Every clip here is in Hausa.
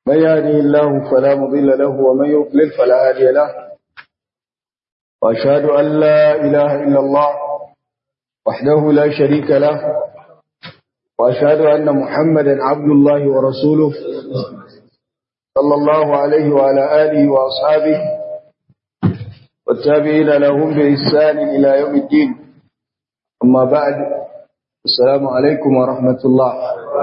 من يهدي الله فلا مضل له ومن يضلل فلا هادي له وأشهد أن لا إله إلا الله وحده لا شريك له وأشهد أن محمدا عبد الله ورسوله صلى الله عليه وعلى آله وأصحابه والتابعين لهم بإحسان إلى يوم الدين أما بعد السلام عليكم ورحمة الله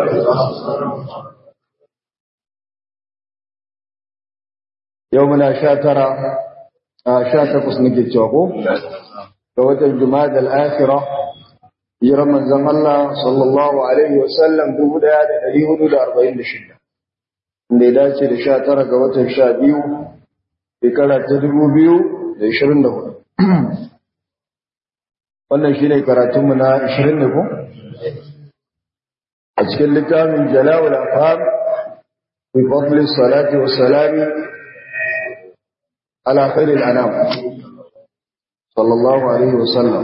يومنا شاترا شاتر قسنك الجوابو فوت الجماد الآخرة يرمى زم الله صلى الله عليه وسلم دبدا لأليه دا أربعين لشدة اللي داتي لشاترا قوت الشابيو بكلا تدبو بيو لإشرين دهو wannan shi ne karatunmu na 20 ne ko? a cikin littafin jala'ul afam fi fadli salati wa salami ala khairil anam sallallahu alaihi wa sallam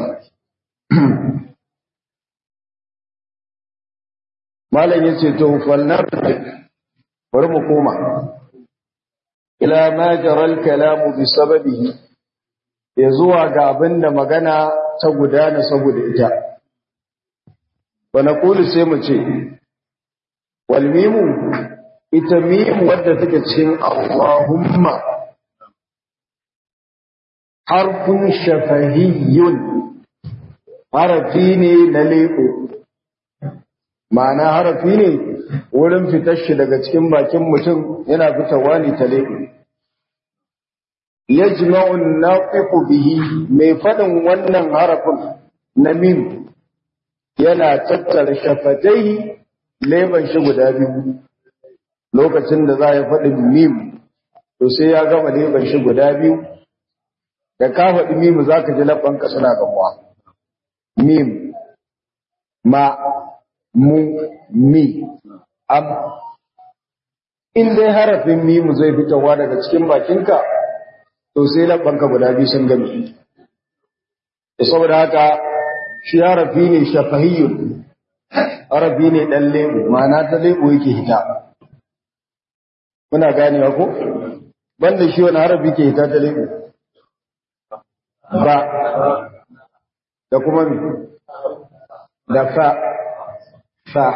malam yace to falnar bari mu koma ila ma jaral kalamu bi sababihi ya zuwa ga abinda magana ta gudana saboda ita wa naqulu sai mu ce wal mimu ita mim wadda take cikin Allahumma harfun shafahiyyun harafi ne na leko ma'ana harafi ne wurin fitar shi daga cikin bakin mutum yana fitawa ne ta leko yajma'un naqiqu bihi mai fadin wannan harafin na mim yana tattara shafatai leban shi guda biyu lokacin da za ya faɗi mim to sai ya gama leban shi guda biyu da ka faɗi mim za ka ji labanka suna gamuwa mim ma mu mi am in dai harafin mim zai fitowa daga cikin bakinka to sai labbanka guda biyu sun gami saboda haka shi harafi ne shafahiyyun harafi ne dan lebo ma'ana ta lebo yake hita muna ganewa ko banda shi wani harafi ke hita ta lebo ba da kuma mi da fa fa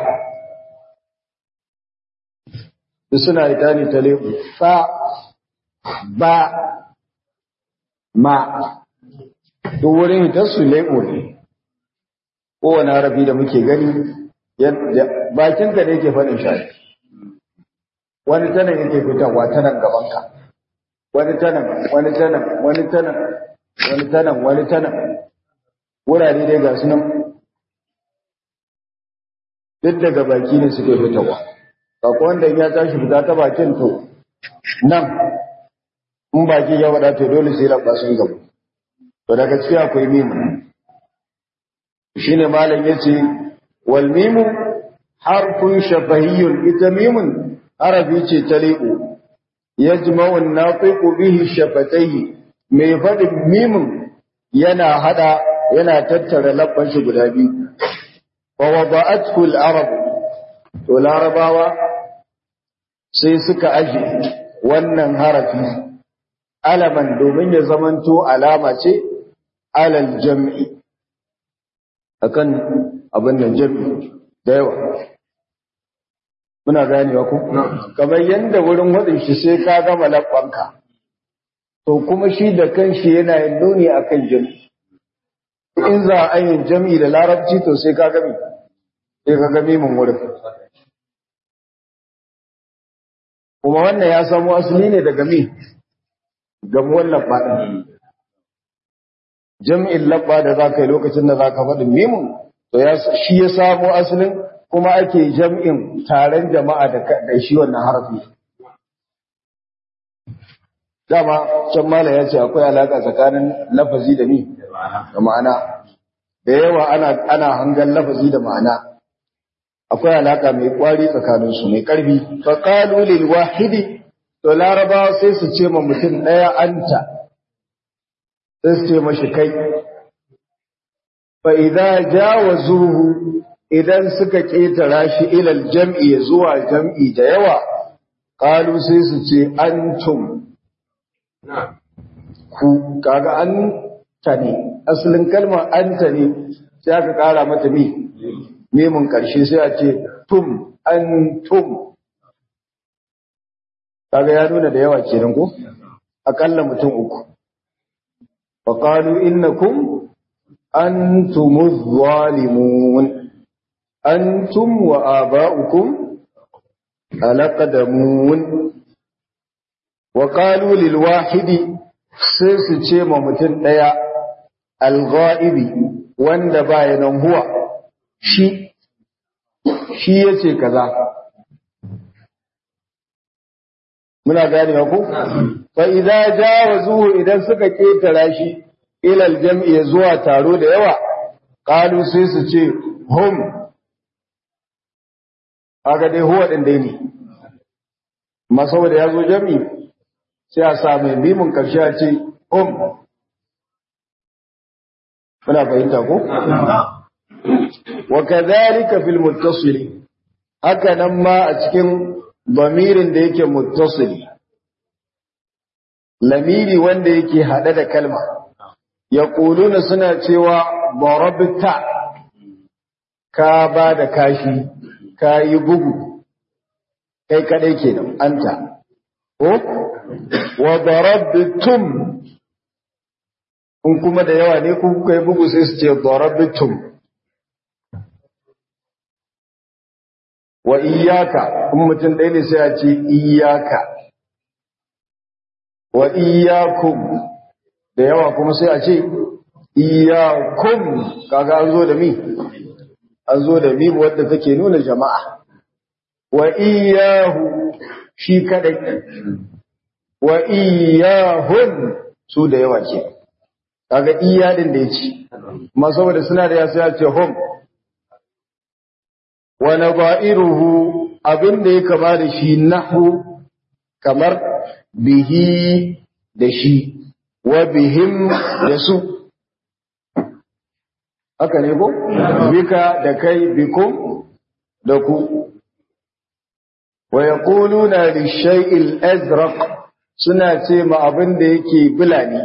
duk suna hita ne ta lebo fa ba ma duk wurin hitarsu lebo ne kowane harafi da muke gani bakinka da yake faɗin shafi wani tanan yake fitarwa tanan gabanka wani tanan wani tanan wani tanan wani tanan wani tanan wurare dai ga sunan duk daga baki ne suke fitarwa kako wanda ya tashi fita ta bakin to nan in baki ya wada to dole sai labba sun gabu to daga ciki akwai mimu shine malam yace wal mimu harfun shafahiyyun ita mimun harafi ce ta liqu yajma'u an-nafiqu bihi shafatayhi mai fadin mimun yana hada yana tattara labban shi guda biyu wa wada'athu al-arab to larabawa sai suka aje wannan harafi alaman domin ya zamanto alama ce alal jam'i akan abin nan jam'i da yawa muna ganewa ku kamar yanda wurin wadin shi sai ka gama labbanka to kuma shi da kanshi yana yin nuni akan jam'i in za a yin jam'i da larabci to sai ka gami sai ka gami mun wurin kuma wannan ya samu asali ne daga mi gamuwar labba ɗin. Jam'in labba da za ka yi lokacin da za ka faɗin mimun, to shi ya samo asalin kuma ake jam'in taron jama'a da shi wannan harafi. Dama, can mala ya ce akwai alaƙa tsakanin lafazi da ni da ma'ana, da yawa ana hangan lafazi da ma'ana. Akwai alaƙa mai ƙwari tsakaninsu mai ƙarfi, faƙalu lil wahidi to larabawa sai su ce ma mutum ɗaya anta sai su ce mashi kai fa idza jawazuhu idan suka ƙetara shi ilal jam'i zuwa jam'i da yawa qalu sai su ce antum ku kaga an ta ne asalin kalmar anta ne sai aka kara mata mi memun karshe sai a ce tum antum kaga ya nuna da yawa kenan ko akalla mutum uku fa qalu innakum antumuz zalimun antum wa aba'ukum alaqdamun wa qalu lil wahidi sai su ce ma mutum daya al-ghaibi wanda baya nan huwa shi shi yace kaza muna gane ku fa idza jawazuhu idan suka ketara shi ila aljam'i zuwa taro da yawa qalu sai su ce hum aga dai huwa din dai ne amma saboda yazo jami sai a sa mai bimin karshe a ce hum muna fahimta ko wa kadhalika fil muttasil haka nan ma a cikin bamirin da yake muttasili lamiri wanda yake hade da kalma yaquluna suna cewa darabta ka ba da kashi ka yi bugu kai kadai kenan anta ko wa darabtum in kuma da yawa ne ku kai bugu sai su ce darabtum wa iyaka in mutum ɗaya ne sai a ce iyaka wa iyakum da yawa kuma sai a ce iyakum kaga an zo da mi an zo da mi wadda take nuna jama'a wa iyahu shi kadai wa iyahun su da yawa ke kaga iyadin da ya ci ma saboda suna da ya sai a ce hum wa naba'iruhu abinda ya kama da shi nahu kamar bihi da shi wa bihim da su haka ne ko bika da kai bikum da ku wa yaquluna lishay'il azraq suna ce ma abin da yake bulani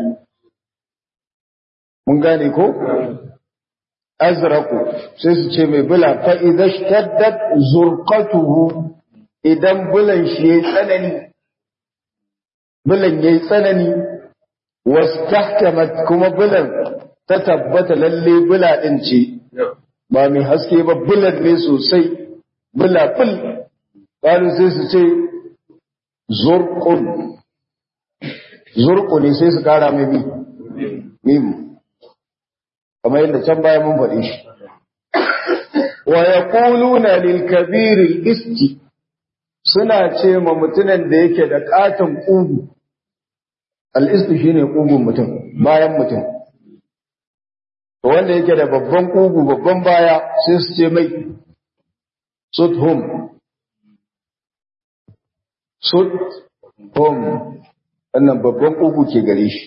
mun gane ko azraku sai su ce mai bula fa idza shtaddat zurqatuhu idan bulan shi yayi tsanani bulan yayi tsanani wastahkamat kuma bulan ta tabbata lalle bula din ce ba mai haske ba bulan ne sosai bula fil qalu sai su ce zurqun zurqu ne sai su kara mai mi mim kamar yadda can baya mun faɗi shi wa yaquluna lil kabir al isti suna ce ma mutunan da yake da katon kugu al isti shine kugun mutum bayan mutum to wanda yake da babban kugu babban baya sai su ce mai suthum suthum wannan babban kugu ke gare shi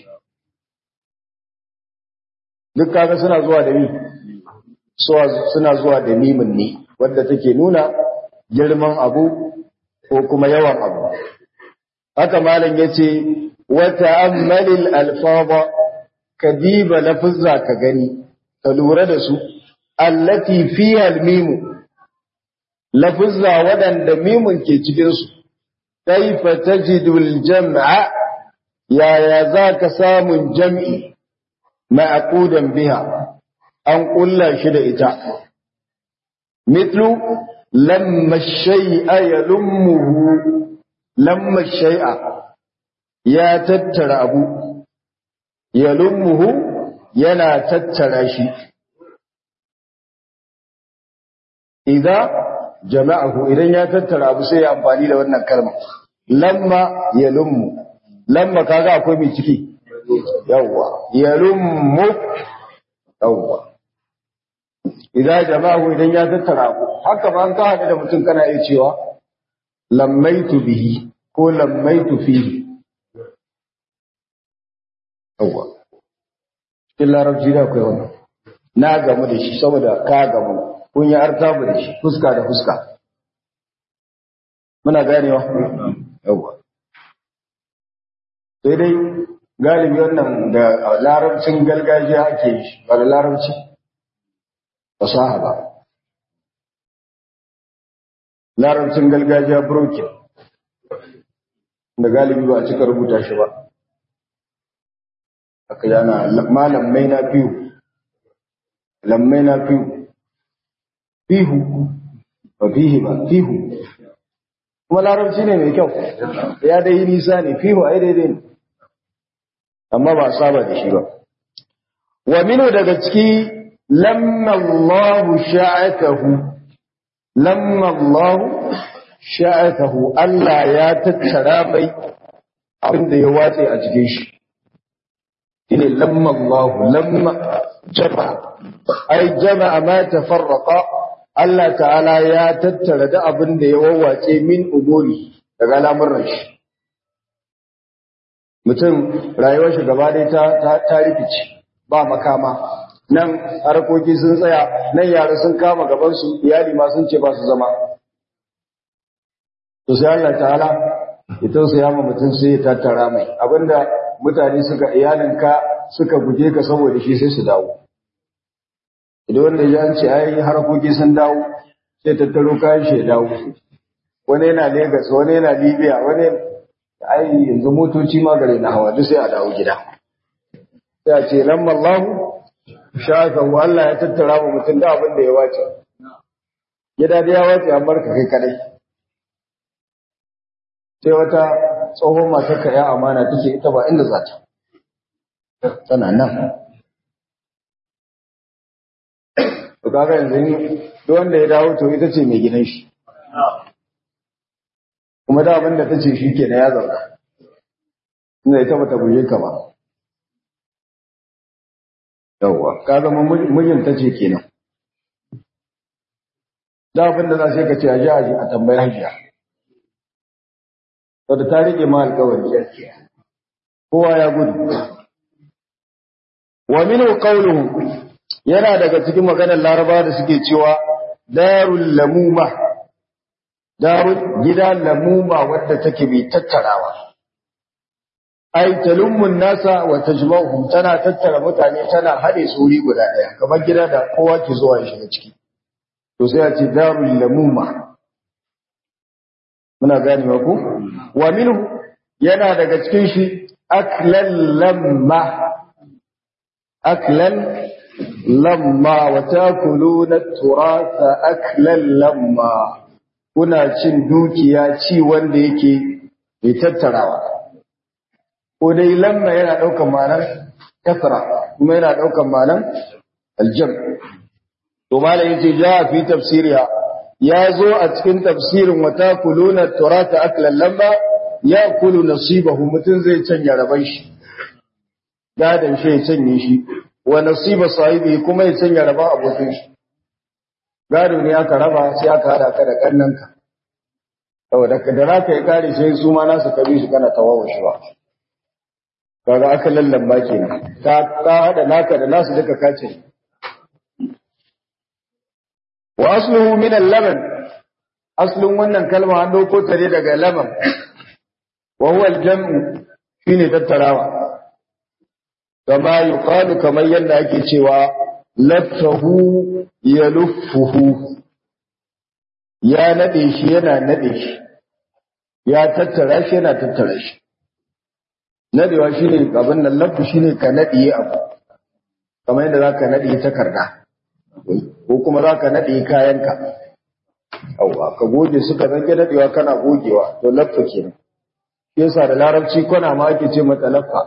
duk kaga suna zuwa da mi suna zuwa da mimin ne wadda take nuna girman abu ko kuma yawan abu haka malam yace wa ta'ammalil alfaba kadiba lafuzza ka gani ka lura da su allati fiha almimu lafuzza wadanda mimun ke cikin su kaifa tajidul jam'a yaya zaka samun jam'i ma'aqudan biha an kulla shi da ita mithlu lamma shay'a yalummuhu lamma shay'a ya tattara abu yalummuhu yana tattara shi idan jama'ahu idan ya tattara abu sai ya amfani da wannan kalma lamma yalummu lamma kaga akwai mai ciki yawwa yalummu yawwa idan jama'ahu idan ya tattara abu haka ba an ka haɗu da mutum kana iya cewa lammaitu bihi ko lammaitu fihi yawwa cikin larabci da akwai wannan na gamu da shi saboda ka gamu kun yi artabu da shi fuska da fuska muna ganewa yawa sai dai galibi wannan da larabcin gargajiya ake yi ba da larabci fasaha ba larabcin gargajiya broken da galibi ba a cika rubuta shi ba aka yana malammai na fiyu lammai na fiyu fihu ba fihi ba fihu kuma larabci ne mai kyau ya dai nisa ne fihu ai daidai ne amma ba saba da shi ba wa minu daga ciki lamma Allahu sha'akahu lamma Allahu sha'akahu Allah ya tattara bai abinda ya watse a cikin shi shine lamma Allahu lamma jama ai jama'a ma tafarraqa Allah ta'ala ya tattara da abin da ya wawace min umuri daga lamuran shi mutum rayuwar shi gaba dai ta ta rikice ba makama nan harkoki sun tsaya nan yara sun kama gaban su iyali ma sun ce ba su zama to sai Allah ta'ala ya tausaya ma mutum sai ya tattara mai abinda mutane suka iyalinka suka guje ka saboda shi sai su dawo idan wanda ya an ce ai harkoki sun dawo sai tattaro kayan shi ya dawo wani yana Legas wani yana Libya wani ai yanzu motoci ma gare na hawa duk sai a dawo gida sai a ce lamma Allah shaka wa Allah ya tattara mu mutum da abin da ya wace gida da ya wace an barka kai kadai sai wata tsohon matar ka ya amana take ita ba inda za ta tana nan to kaga yanzu duk wanda ya dawo to ita ce mai gidan shi kuma da abin da ta ce shi ke na ya zauna inda ita bata guje ka ba yawwa ka zama mijin ta ce kenan da abin da za sai ka ce a ji a ji a tambayi hajiya wadda ta rike ma alkawari kowa ya gudu wa minhu qawluhu yana daga cikin maganar laraba da suke cewa darul lamuma darul gida lamuma wadda take mai tattarawa ai talummun nasa wa tajma'uhum tana tattara mutane tana hade su wuri guda daya kamar gida da kowa ke zuwa ya shiga ciki to sai a ce darul lamuma muna gane ku wa minhu yana daga cikin shi aklan lamma aklan lamma wa takuluna turatha aklan lamma kuna cin dukiya ci wanda yake mai tattarawa ko dai lamma yana daukan ma'anar kasra kuma yana daukan ma'anar aljam to malai yace ja fi tafsiriha ya zo a cikin tafsirin wa takuluna turatha aklan lamma ya kulu nasibahu mutun zai canja raban shi gadan shi ya canye shi wa nasiba sahibi kuma ya canja raban abokin shi gado ne aka raba sai aka hada ka da kannanka saboda ka da raka ya kare sai su ma nasu kabi su kana tawawo shi ba kaga aka lallamba kenan ka ka hada naka da nasu duka kace wa asluhu min al-laban aslun wannan kalma an dauko ta ne daga laban wa huwa al-jam'u shine tattarawa kama yuqalu kamar yadda ake cewa laffahu yaluffuhu ya nade shi yana nade shi ya tattara shi yana tattara shi nadewa shine abin nan laffu shine ka nadiye abu kamar yadda zaka nadiye takarda ko kuma zaka nadiye kayanka Yawwa, ka goge suka zange daɗewa kana gogewa, to laffa kenan. Yasa da larabci kwana ma ake ce mata laffa.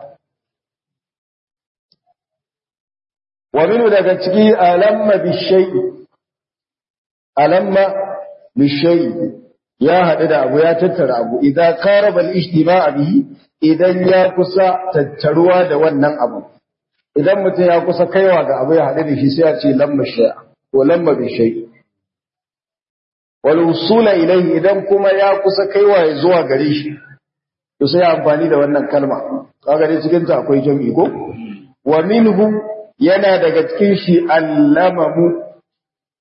Wa minu daga ciki alamma bishai, alamma bishai ya haɗu da abu ya tattara abu, idan karabal ishtima bihi idan ya kusa tattaruwa da wannan abu. Idan mutum ya kusa kaiwa ga abu ya haɗu da shi sai ya ce lamma shai'a ko lamma bishai. walwusula ilaihi idan kuma ya kusa kaiwa ya zuwa gare shi to sai amfani da wannan kalma kaga dai cikin ta akwai jami'i ko wa minhu yana daga cikin shi allamamu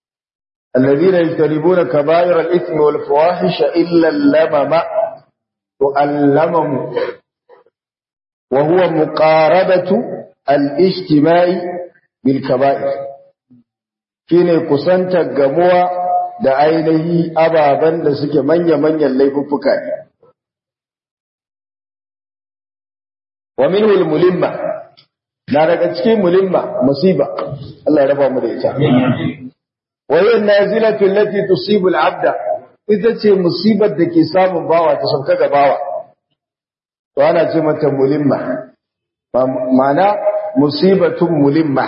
alladhina yajtanibuna kaba'ir al-ithmi wal fawahisha illa al-lamama to allamamu wa huwa muqarabatu al-ijtima'i bil kaba'ir shine kusantar gamuwa da ainihi ababen da suke manya-manyan laifuffuka ne wa minhu al-mulimma na daga cikin mulimma musiba Allah ya raba mu da ita wa hiya nazilatu allati tusibu al-abda ita ce musibar da ke samun bawa ta sauka ga bawa to ana ce mata mulimma ma'ana musibatun mulimma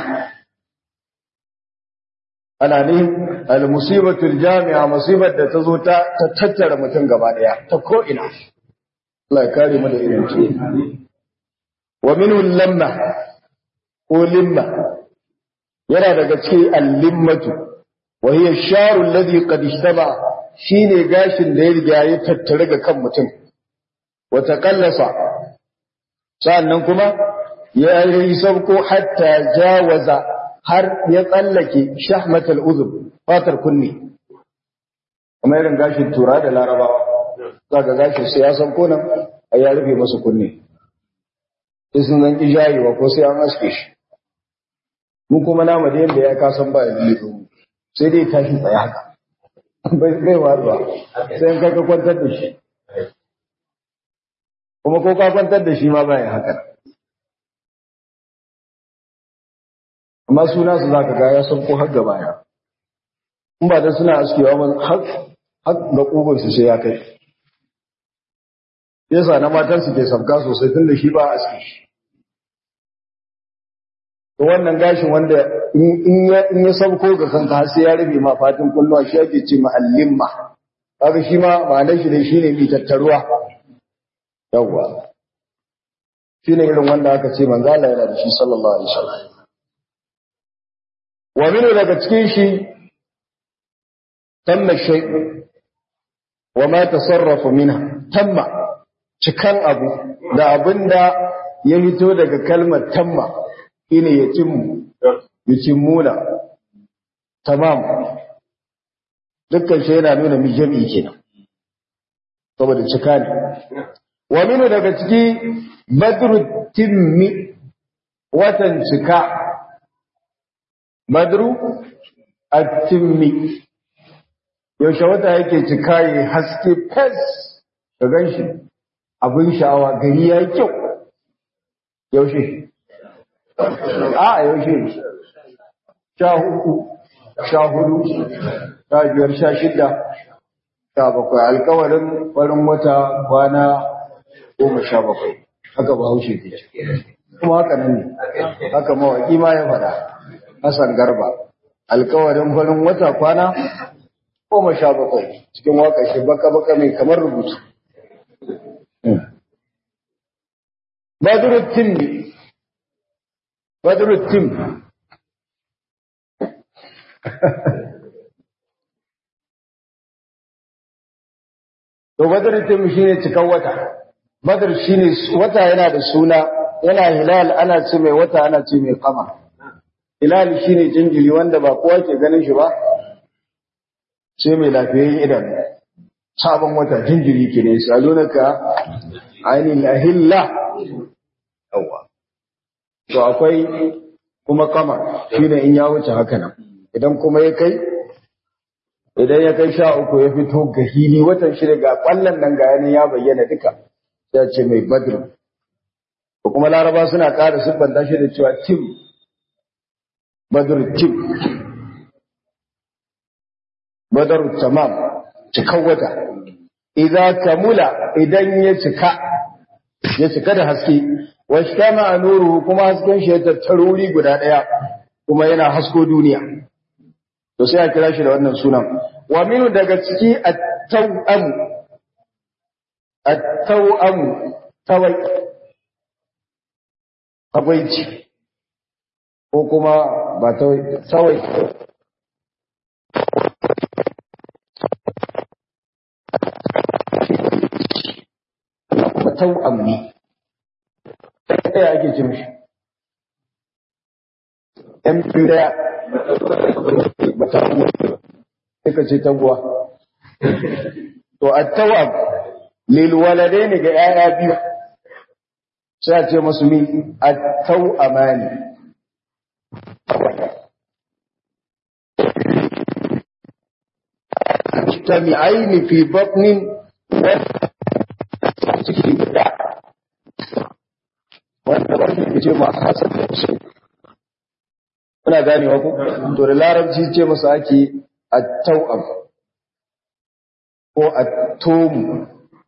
ana ne al-musibatu al-jami'a musibar da ta zo ta tattara mutum gaba daya ta ko ina Allah ya kare mu da irin ce wa minhu lamma ko limma yana daga cikin al-limmatu wa hiya sharu alladhi qad ishtaba shine gashin da ya riga ya tattare ga kan mutum wa taqallasa sannan kuma ya yi sabko hatta jawaza har ya tsallake shahmatul uzub fatar kunni kuma irin gashin tura da larabawa zaka gashin sai ya sabko nan a ya rufe masa kunne sai sun zan ijayewa ko sai an aske shi mu kuma nama da yadda ya kasan ba ya lullu sai dai tashi tsaye haka bai watsuwa sai in ka kwantar da shi kuma ko ka kwantar da shi ma bayan haka amma suna su zaka ga ya san ko har ga baya in ba da suna askewa ba har har ga kugun su sai ya kai yasa na matan su ke sabka sosai tun da shi ba aske shi to wannan gashin wanda in ya in ya sabko ga kanka har sai ya rufe ma fatin kulluwa shi ake ce ma'allimma kaga shi ma ma'anar shi ne shine mi tattaruwa yawwa shine irin wanda aka ce manzo Allah yana da shi sallallahu alaihi wasallam wa min daga cikin shi tamma shay wa ma tasarrafa minha tamma cikan abu da abinda ya fito daga kalmar tamma shine ya cimmu yucimmuna tamam dukkan shi yana nuna mi jami'i kenan saboda cika ne wa minu daga ciki badru timmi watan cika badru at-timmi yaushe wata yake cika yi haske fes ka ganshi abin sha'awa gari ya yi kyau yaushe a yaushe sha hudu sha hudu sha biyar sha shida sha bakwai alkawarin farin wata kwana goma sha bakwai haka ba haushe ke kuma haka nan ne haka mawaƙi ma ya faɗa Hassan Garba alkawarin farin wata kwana goma sha bakwai cikin waka shi baka baka mai kamar rubutu Badruddin ne Badruddin To Badruddin shine cikan wata Badr shine wata yana da suna yana hilal ana ce mai wata ana ce mai kama hilal shine jinjiri wanda ba kowa ke ganin shi ba sai mai lafiyayyen idan sabon wata jinjiri ke ne salunaka ainihin ahilla yawa to akwai kuma kama shine in ya wuce haka nan idan kuma ya kai idan ya kai sha uku ya fito ga hili watan shida ga kwallon nan ga yanin ya bayyana duka ya ce mai badru ko kuma laraba suna ƙara siffanta shi da cewa tim badru tim badru tamam cikan wata idan kamula idan ya cika ya cika da haske washtama nuru kuma hasken shi ya tattaro wuri guda daya kuma yana hasko duniya to sai a kira shi da wannan sunan wa minu daga ciki at-tawam at-tawam tawai tabaici ko kuma ba tawai tawai tawam ne ɗaya ake ce mishi ‘yan biyu ɗaya ba ta kuma suka ce taguwa to a tawab lil waladaini ga yaya biyu sai a ce musu mi at-tau amani mujtami'aini fi batnin ciki guda wanda ba shi ce ma hasan da su kuna ganewa ko to da larabci ce masa ake at-tau'am ko at-tum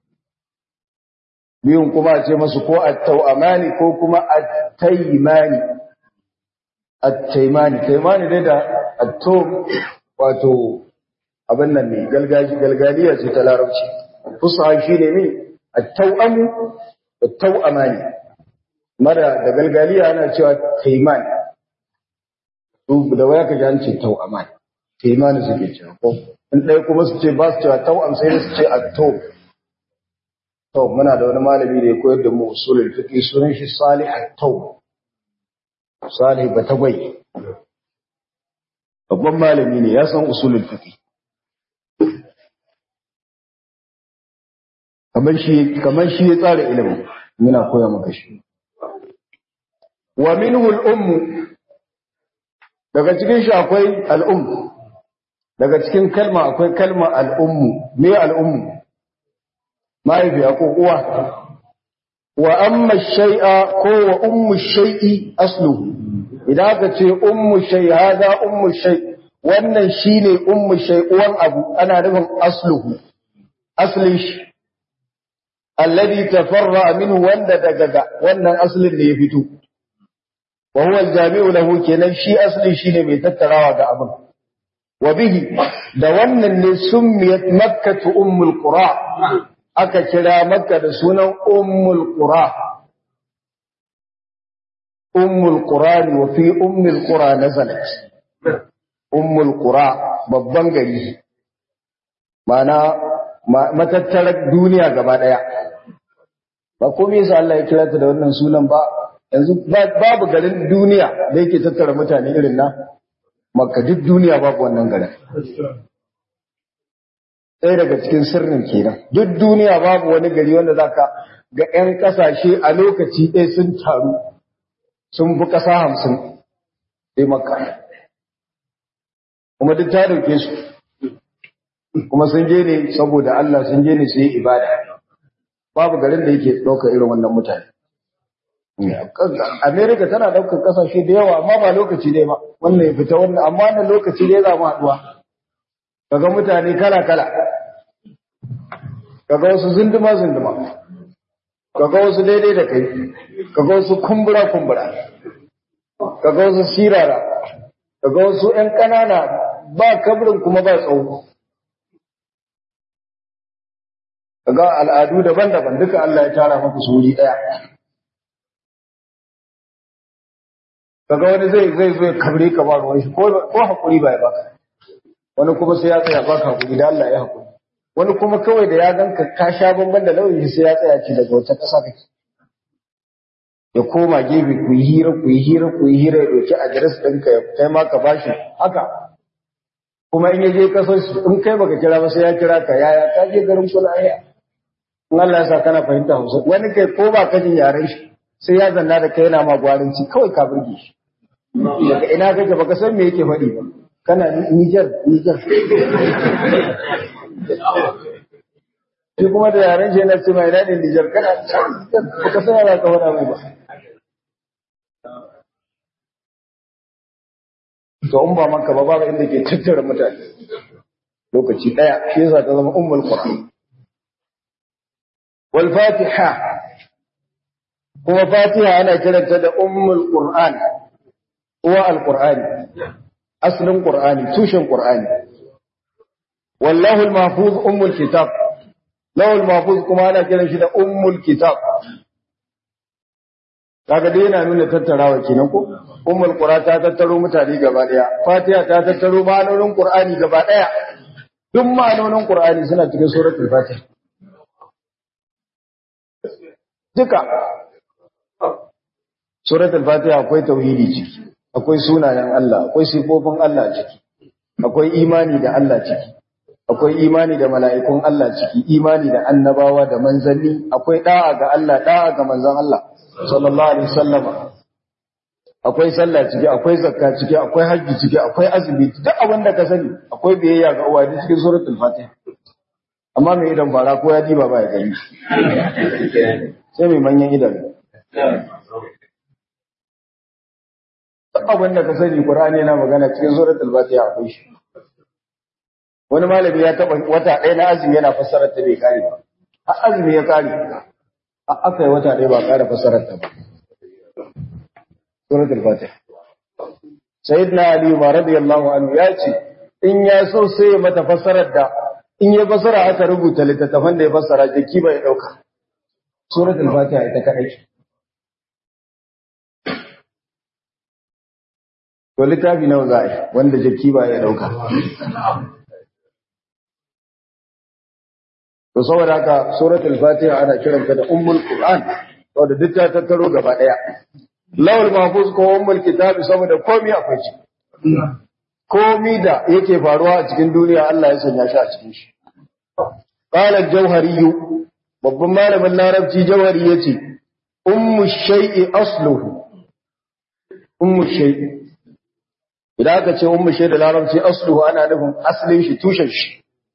biyun kuma a ce masu ko at-tau'amani ko kuma at-taymani at-taymani taymani dai da at-tum wato abin nan ne galgaji galgaliya ce ta larabci fusa shi ne mi at-tau'amu at-tau'amani mara da galgaliya ana cewa taymani da waya ka ji an ce tau'aman taimani suke cewa ko in ɗaya kuma su ce ba su cewa tau'am sai su ce atto to muna da wani malami da ya koyar da mu usulul fiqh sunan shi salih at-taw salih batagwai babban malami ne ya san usulul fiqh kamar shi kamar shi ya tsara ilimin muna koya maka shi wa minhu al-ummu daga cikin shi akwai al'ummu daga cikin kalma akwai kalma al'ummu me al'ummu mahaifiya ko uwa wa amma shay'a ko wa ummu shay'i asluhu idan aka ce ummu shay hada ummu shay wannan shine ummu shay uwan abu ana nufin asluhu aslin shi alladhi tafarra minhu wanda daga wannan aslin ne ya fito wa huwa aljami'u lahu kenan shi asli shine mai tattarawa da abin wa bihi da wannan ne summiyat makkatu ummul qura aka kira makka da sunan ummul qura ummul qura wa fi ummul qura nazalat ummul qura babban gari mana matattarar duniya gaba daya ba komai yasa Allah ya kira ta da wannan sunan ba yanzu babu garin duniya da yake tattara mutane irin na makka duk duniya babu wannan garin ɗaya daga cikin sirrin kenan duk duniya babu wani gari wanda zaka ga 'yan ƙasashe a lokaci ɗaya sun taru sun fi ƙasa hamsin sai makka kuma duk ta dauke su kuma sun je ne saboda Allah sun je ne su yi ibada babu garin da yake ɗaukar irin wannan mutane Amerika tana ɗaukar ƙasashe da yawa amma ba lokaci dai ba wannan ya fita wannan amma wannan lokaci dai za mu haɗuwa kaga mutane kala kala kaga wasu zunduma zunduma kaga wasu daidai da kai kaga wasu kumbura kumbura kaga wasu sirara kaga wasu ƴan ƙanana ba kabrin kuma ba tsawo kaga al'adu daban-daban duka Allah ya tara maka su wuri ɗaya kaga wani zai zai zo ya kabre ka ba ruwan shi ko ko hakuri ba ya baka wani kuma sai ya tsaya baka hakuri da Allah ya hakuri wani kuma kawai da ya ganka ka sha bamban da lauyi sai ya tsaya ci daga wata ƙasa kake ya koma gefe ku yi hira ku yi hira ku yi hira ya ɗauki adres ɗinka ya kai ma ka bashi haka kuma in ya je kasar su in kai baka kira ba sai ya kira ka yaya ka je garin kula aya in Allah ya sa kana fahimta Hausa wani kai ko ba ka jin yaren shi sai ya zanna da kai yana ma gwaranci kawai ka burge shi daga ina kake baka san me yake faɗi ba kana Niger Niger shi kuma da yaren shi yana ce mai daɗin Niger kana baka san yana ka faɗa mai ba to in ba maka ba babu inda ke tattara mutane lokaci ɗaya shi yasa ta zama ummul qur'an wal fatiha kuma fatiha ana kiranta da ummul qur'an uwa alqur'ani aslin qur'ani tushen qur'ani wallahu almahfuz ummul kitab lawul mahfuz kuma ana kiran shi da ummul kitab kaga dai yana nuna tattarawa kenan ko ummul qura ta tattaro mutane gaba daya fatiha ta tattaro ma'anonin qur'ani gaba daya duk ma'anonin qur'ani suna cikin suratul fatiha duka suratul fatiha akwai tauhidi ciki akwai sunayen Allah akwai sifofin Allah ciki akwai imani da Allah ciki akwai imani da mala'ikun Allah ciki imani da annabawa da manzanni akwai da'a ga Allah da'a ga manzon Allah sallallahu alaihi wasallama akwai sallah ciki akwai zakka ciki akwai hajji ciki akwai azumi duk abin da ka sani akwai biyayya ga uwa cikin suratul fatiha amma mai idan fara ko ya diba ba ya gani sai mai manyan idan duk abin da ka sani qur'ani yana magana cikin suratul fatiha akwai shi wani malami ya taba wata ɗaya na azumi yana fassarar ta bai kare ba a azumi ya kare a aka yi wata ɗaya ba kare fassarar ta ba suratul fatiha sayyidina ali ma radiyallahu anhu ya ce in ya so sai ya mata fassarar da in ya fassara aka rubuta littattafan da ya fassara jiki ba ya dauka suratul fatiha ita kadai to littafi nawa za a yi wanda jaki ba ya dauka to saboda haka suratul fatiha ana kiranta da ummul qur'an saboda duk ta tattaro gaba daya lawal mahfuz ko ummul kitab saboda komai akwai shi komai da yake faruwa a cikin duniya Allah ya sanya shi a cikin shi qala al-jawhari babban malamin larabci jawhari yace ummu shay'i asluhu ummu shay'i idan aka ce ummu shay'i da larabci asluhu ana nufin aslin shi tushen shi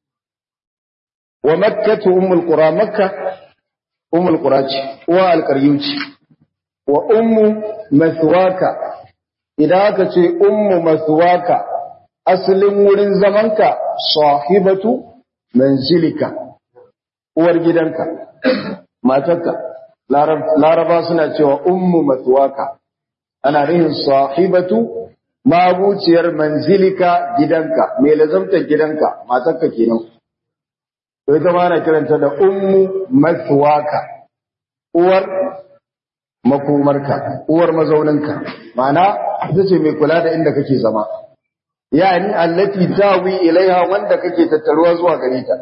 wa makkatu ummul qura makka ummul qura ce wa alqaryuci wa ummu maswaka idan aka ce ummu maswaka asalin wurin zamanka sahibatu manzilika uwar gidanka matarka laraba suna cewa ummu maswaka ana rihin sahibatu mabuciyar manzilika gidanka mai lazamtar gidanka matarka kenan to ita ma ana kiranta da ummu maswaka uwar makomarka uwar mazauninka ma'ana ita ce mai kula da inda kake zama yani allati tawi ilaiha wanda kake tattaruwa zuwa gare ta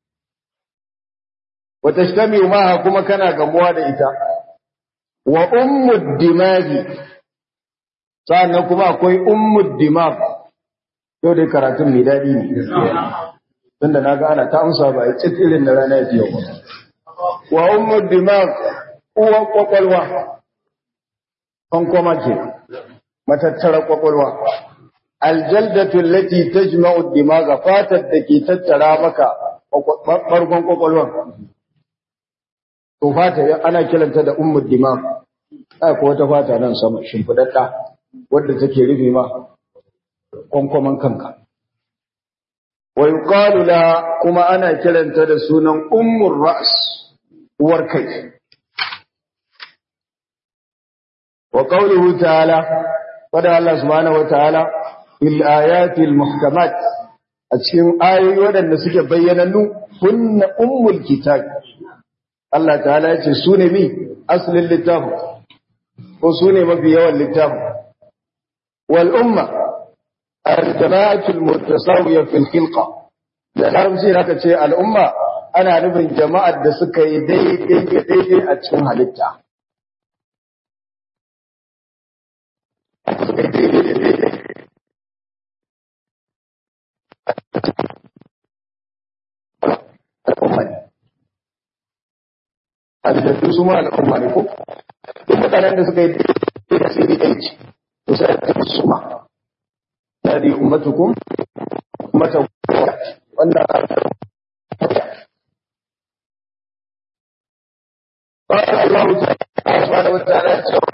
wa tashtami maha kuma kana gamuwa da ita wa ummu dimagi sannan kuma akwai ummu dimag yau dai karatun mai daɗi ne tunda naga ana ta amsa ba a irin na rana ya ba wa ummu dimag uwan kwakwalwa kwankoma ke matattara kwakwalwa aljaldatu allati tajma'u ad-dimaga fatar da ke tattara maka bargon kwakwalwan to fata ana kiranta da ummu dimag ai ko wata fata nan sama shimfidadda wadda take rufe ma kwankwaman kanka wa yuqalu la kuma ana kiranta da sunan ummur ra's uwar kai وقوله تعالى فدى الله سبحانه وتعالى في الآيات المحكمات أتشين آية ودن نسك بيّننو هن أم الكتاب الله تعالى يتسون بي أصل اللتاب وسوني ما في يوم اللتاب والأمة الجماعة المتساوية في الخلقة لأنهم سير هكا شيء الأمة أنا نبن جماعة دسكة يدي دي دي أتشين هلتا al'umma ne halittattu su ma al'umma ne ko duk mutanen da suka yi da su yi aiki to sai a tafi su ma ya di ummatukum ummatan wannan قال الله تعالى سبحانه وتعالى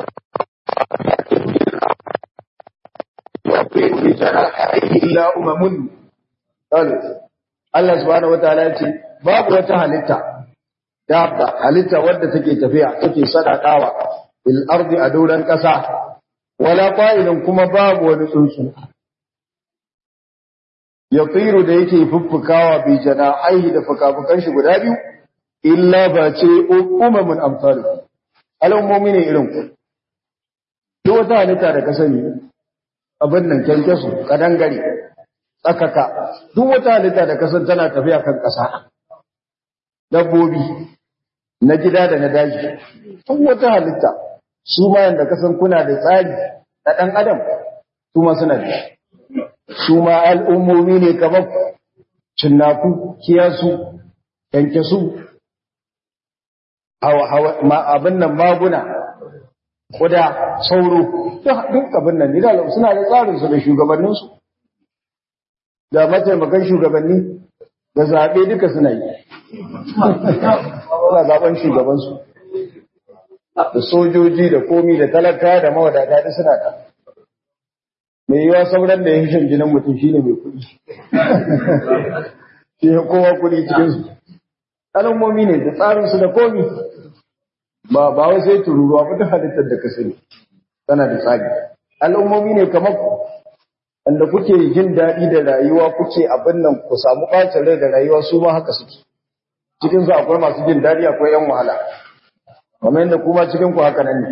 يعطيه لجناحيه إلا أمم قالت Allah subhanahu wataala ya ce babu wata halitta dabba halitta wadda take tafiya take sadakawa bil ardi a doran kasa wala qa'ilun kuma babu wani tsuntsu yatiru da yake fuffukawa bi janahaihi da fukafukan shi guda biyu illa ba ce umamun amsalu al'ummomi ne irin ku duk wata halitta da ka sani abin nan kyankyasu kadangare tsakaka duk wata halitta da kasan tana tafiya kan ƙasa dabbobi na gida da na daji duk wata halitta su ma yanda kasan kuna da tsari na ɗan adam su ma suna da su ma al'ummomi ne kamar cinnaku kiyasu yankesu abin nan maguna kuda sauro duk abin nan nida suna da tsarinsu da shugabanninsu da mataimakan shugabanni da zaɓe duka suna yi suna zaɓen shugabansu da sojoji da komi da talaka da mawadata da suna da mai yiwa sauran da ya shan jinin mutum shine mai kuɗi shi ya kowa kuɗi cikinsu al'ummomi ne da tsarinsu da komi ba ba wai sai tururuwa ba ta halittar da ka sani tana da tsari al'ummomi ne kamar ku wanda kuke jin daɗi da rayuwa kuke abin nan ku samu ɓacin rai da rayuwa su ma haka suke cikinsu akwai masu jin daɗi akwai yan wahala kamar yadda kuma cikin ku haka nan ne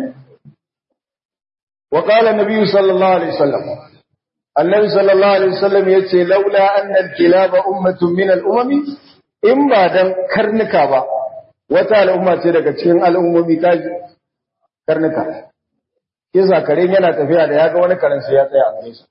wa qala nabiyyu sallallahu alaihi wasallam annabi sallallahu alaihi wasallam yace laula anna al-kilaba ummatun min al-umami in ba dan karnuka ba wata al'umma ce daga cikin al'ummomi kaji karnuka kisa karen yana tafiya da yaga wani karen sai ya tsaya a nesa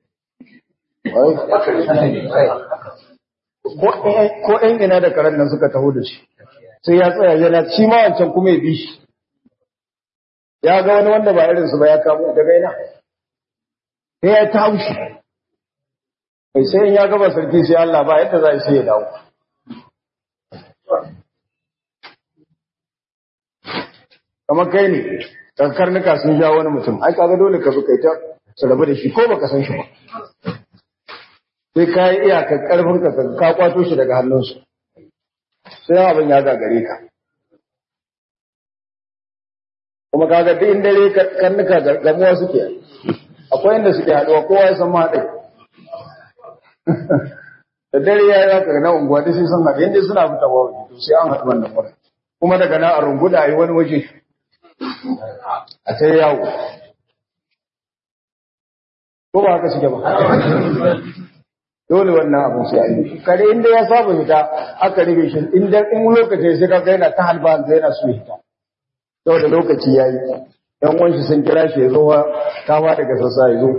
ko ɗan ina da karen nan suka taho da shi sai ya tsaya yana ci ma wancan kuma ya bi shi ya ga wani wanda ba irinsu ba ya kamo daga ina sai ya ta haushi mai sai in ya gaba sarki sai Allah ba yadda za a sai ya dawo kamar kai ne karnuka sun ja wani mutum ai kaga dole ka bi kai ta su rabu da shi ko baka san shi ba sai ka yi iyakar karfin ka ka kwato shi daga hannunsu sai abin ya gagare ka kuma kaga duk in dare karnuka gamuwa suke akwai inda suke haɗuwa kowa ya san mahaɗai da dare ya yi zaka na unguwa da sai san haɗe inda suna fita wa waje to sai an haɗu wannan wurin kuma daga nan a runguda a yi wani waje a ta yawo ko ba haka suke ba dole wannan abin sai a yi kare inda ya saba fita aka rufe shi inda in lokaci sai ka ga yana ta halba yana so ya fita saboda lokaci ya yi ‘yan wanshi sun kira shi ya zo kama daga sassa ya zo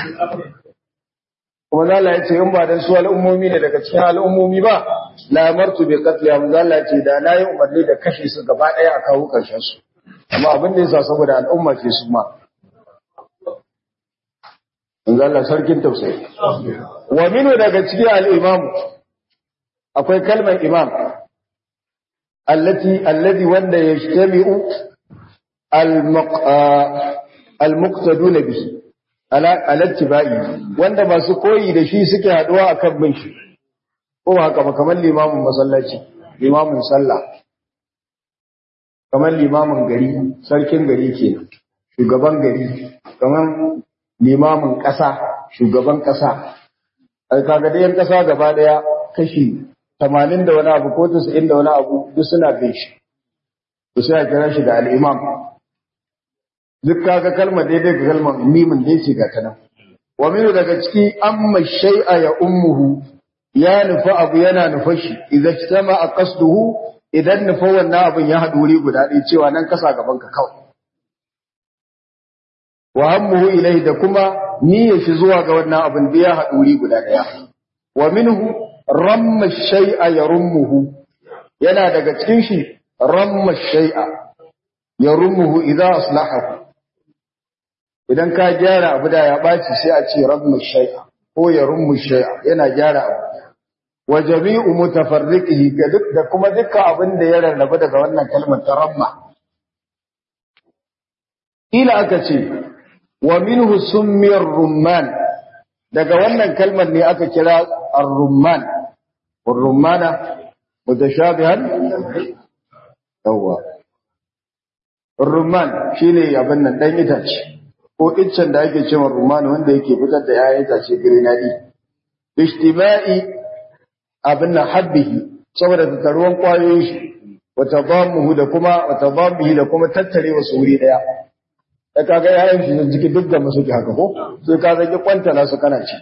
kuma zala ya ce in ba don su al'ummomi ne daga cikin al'ummomi ba lamartu bai katliya mu zala ce da na yi umarni da kashe su gaba ɗaya a kawo ƙarshen su amma abin da ya sa saboda al'umma ce su ma in zala sarkin tausayi wa minu daga cikin al'imamu akwai kalmar imam التي الذي وند يجتمع المق... المقتدون به على على اتباعه wanda masu koyi da shi suke haduwa akan bin shi ko haka ba kamar limamin masallaci limamin sallah kamar limamin gari sarkin gari kenan shugaban gari kamar limamin ƙasa shugaban ƙasa ai kaga da yan ƙasa gaba daya kashi tamanin da wani abu ko tasa'in da wani abu duk suna bin shi to sai a kira shi da al'imam duk kaga kalmar daidai ga kalmar mimin da yake gata nan wa minu daga ciki amma shay'a ya ummuhu ya nufa abu yana nufa shi idan kitama a qasduhu idan nufa wannan abin ya haɗu wuri guda ɗaya cewa nan kasa gaban ka kawai wa hammuhu ilai da kuma niyyar shi zuwa ga wannan abin da ya haɗu wuri guda ɗaya wa minhu ramma shay'a yarummuhu yana daga cikin shi ramma shay'a yarummuhu idza aslahahu idan ka gyara abu da ya baci sai a ce ramma shay'a ko yarummu shay'a yana gyara abu wa jami'u mutafarriqihi ga duk da kuma dukkan abin da ya rarrabu daga wannan kalmar ta ramma ila aka ce wa minhu summiyar rumman daga wannan kalmar ne aka kira ar-rumman ar-rummana mutashabihan yawa ar-rumman shine abin nan dan itace ko iccen da ake cewa rumman wanda yake fitar da yayin itace grenadi ijtima'i abin nan habbihi saboda tattaruwan kwayoyin shi wa tadamuhu da kuma wa tadamuhi da kuma tattare wasu wuri daya da kaga yayin shi jiki duk da musu haka ko sai ka zaki kwantala su kana ci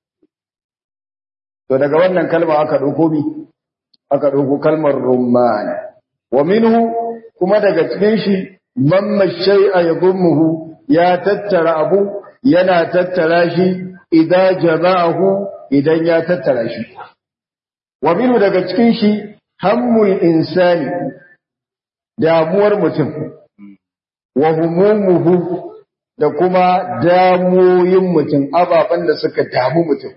to daga wannan kalma aka dauko mi aka dauko kalmar rumman wa minhu kuma daga cikin shi mamma shay'a yadhumuhu ya tattara abu yana tattara shi idan jama'ahu idan ya tattara shi wa minu daga cikin shi hammul insani damuwar mutum wa humumuhu da kuma damoyin mutum ababen da suka damu mutum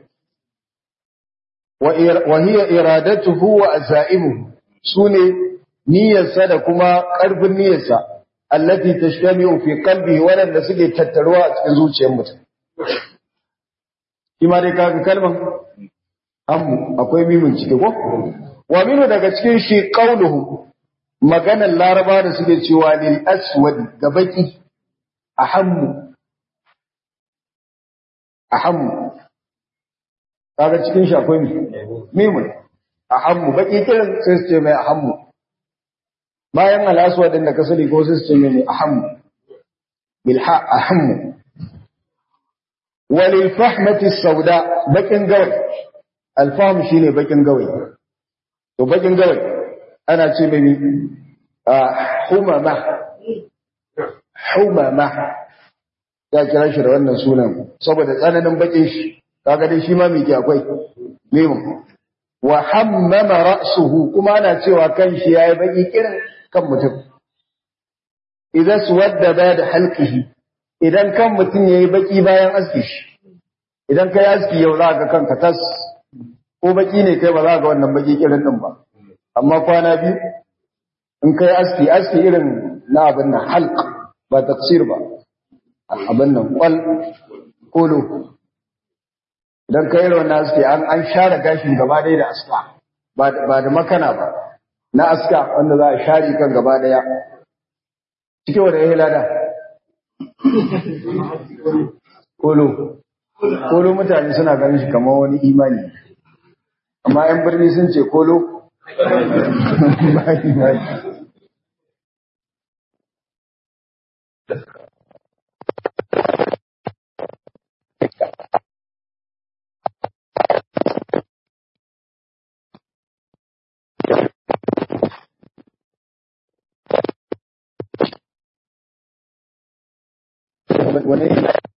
wa hiya iradatuhu wa azaimuhu sune niyyarsa da kuma ƙarfin niyyarsa allati tashtami'u fi qalbihi wanda suke tattaruwa a cikin zuciyar mutum shi ma dai kaga kalman ammu akwai mimin ciki ko wa minu daga cikin shi qauluhu maganar laraba da suke cewa lil aswad ga baki ahammu ahammu kaga cikin shi akwai mimin ahammu baki kiran sai su ce mai ahammu bayan al-aswad din da kasali ko sai su ce mai ahammu bil ha ahammu walil fahmati sauda bakin gawai alfahm shine bakin gawai to bakin gawai ana ce mai humama humama ya kira shi da wannan sunan saboda tsananin bakin shi kaga dai shi ma mike akwai mimu wa hammama ra'suhu kuma ana cewa kan shi yayi baki kirin kan mutum idan suwadda da halqihi idan kan mutum yayi baki bayan aski shi idan kai aski yau za ka kanka tas ko baki ne kai ba za ka wannan baki kirin din ba amma kwana biyu in kai aski aski irin na abin nan halq ba tafsir ba abin nan kwal kolo idan kai irin wannan aski an an share gashin gaba ɗaya da aska ba ba da makana ba na aska wanda za a share kan gaba ɗaya cike wa da ya lada kolo kolo mutane suna ganin shi kamar wani imani amma 'yan birni sun ce kolo wani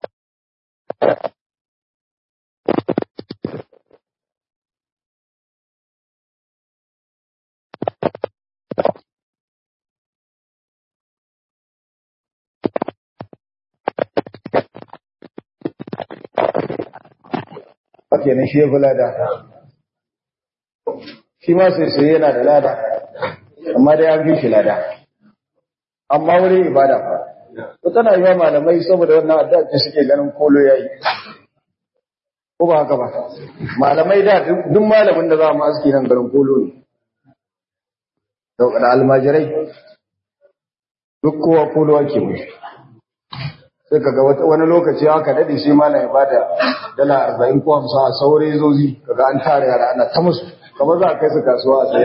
kenan shi ya fi lada shi ma sai sai yana da lada amma dai an fi shi lada amma wurin ibada fa to tana yi malamai saboda wannan addu'a ce suke ganin kolo yayi ko ba haka ba malamai da duk malamin da za mu aski nan garin kolo ne da almajirai duk kowa kolo ake mushi sai kaga wani lokaci haka dade sai malam ya bada dala 40 ko 50 a saurayi zozi kaga an tare yara ana ta musu kamar za a kai su kasuwa a sai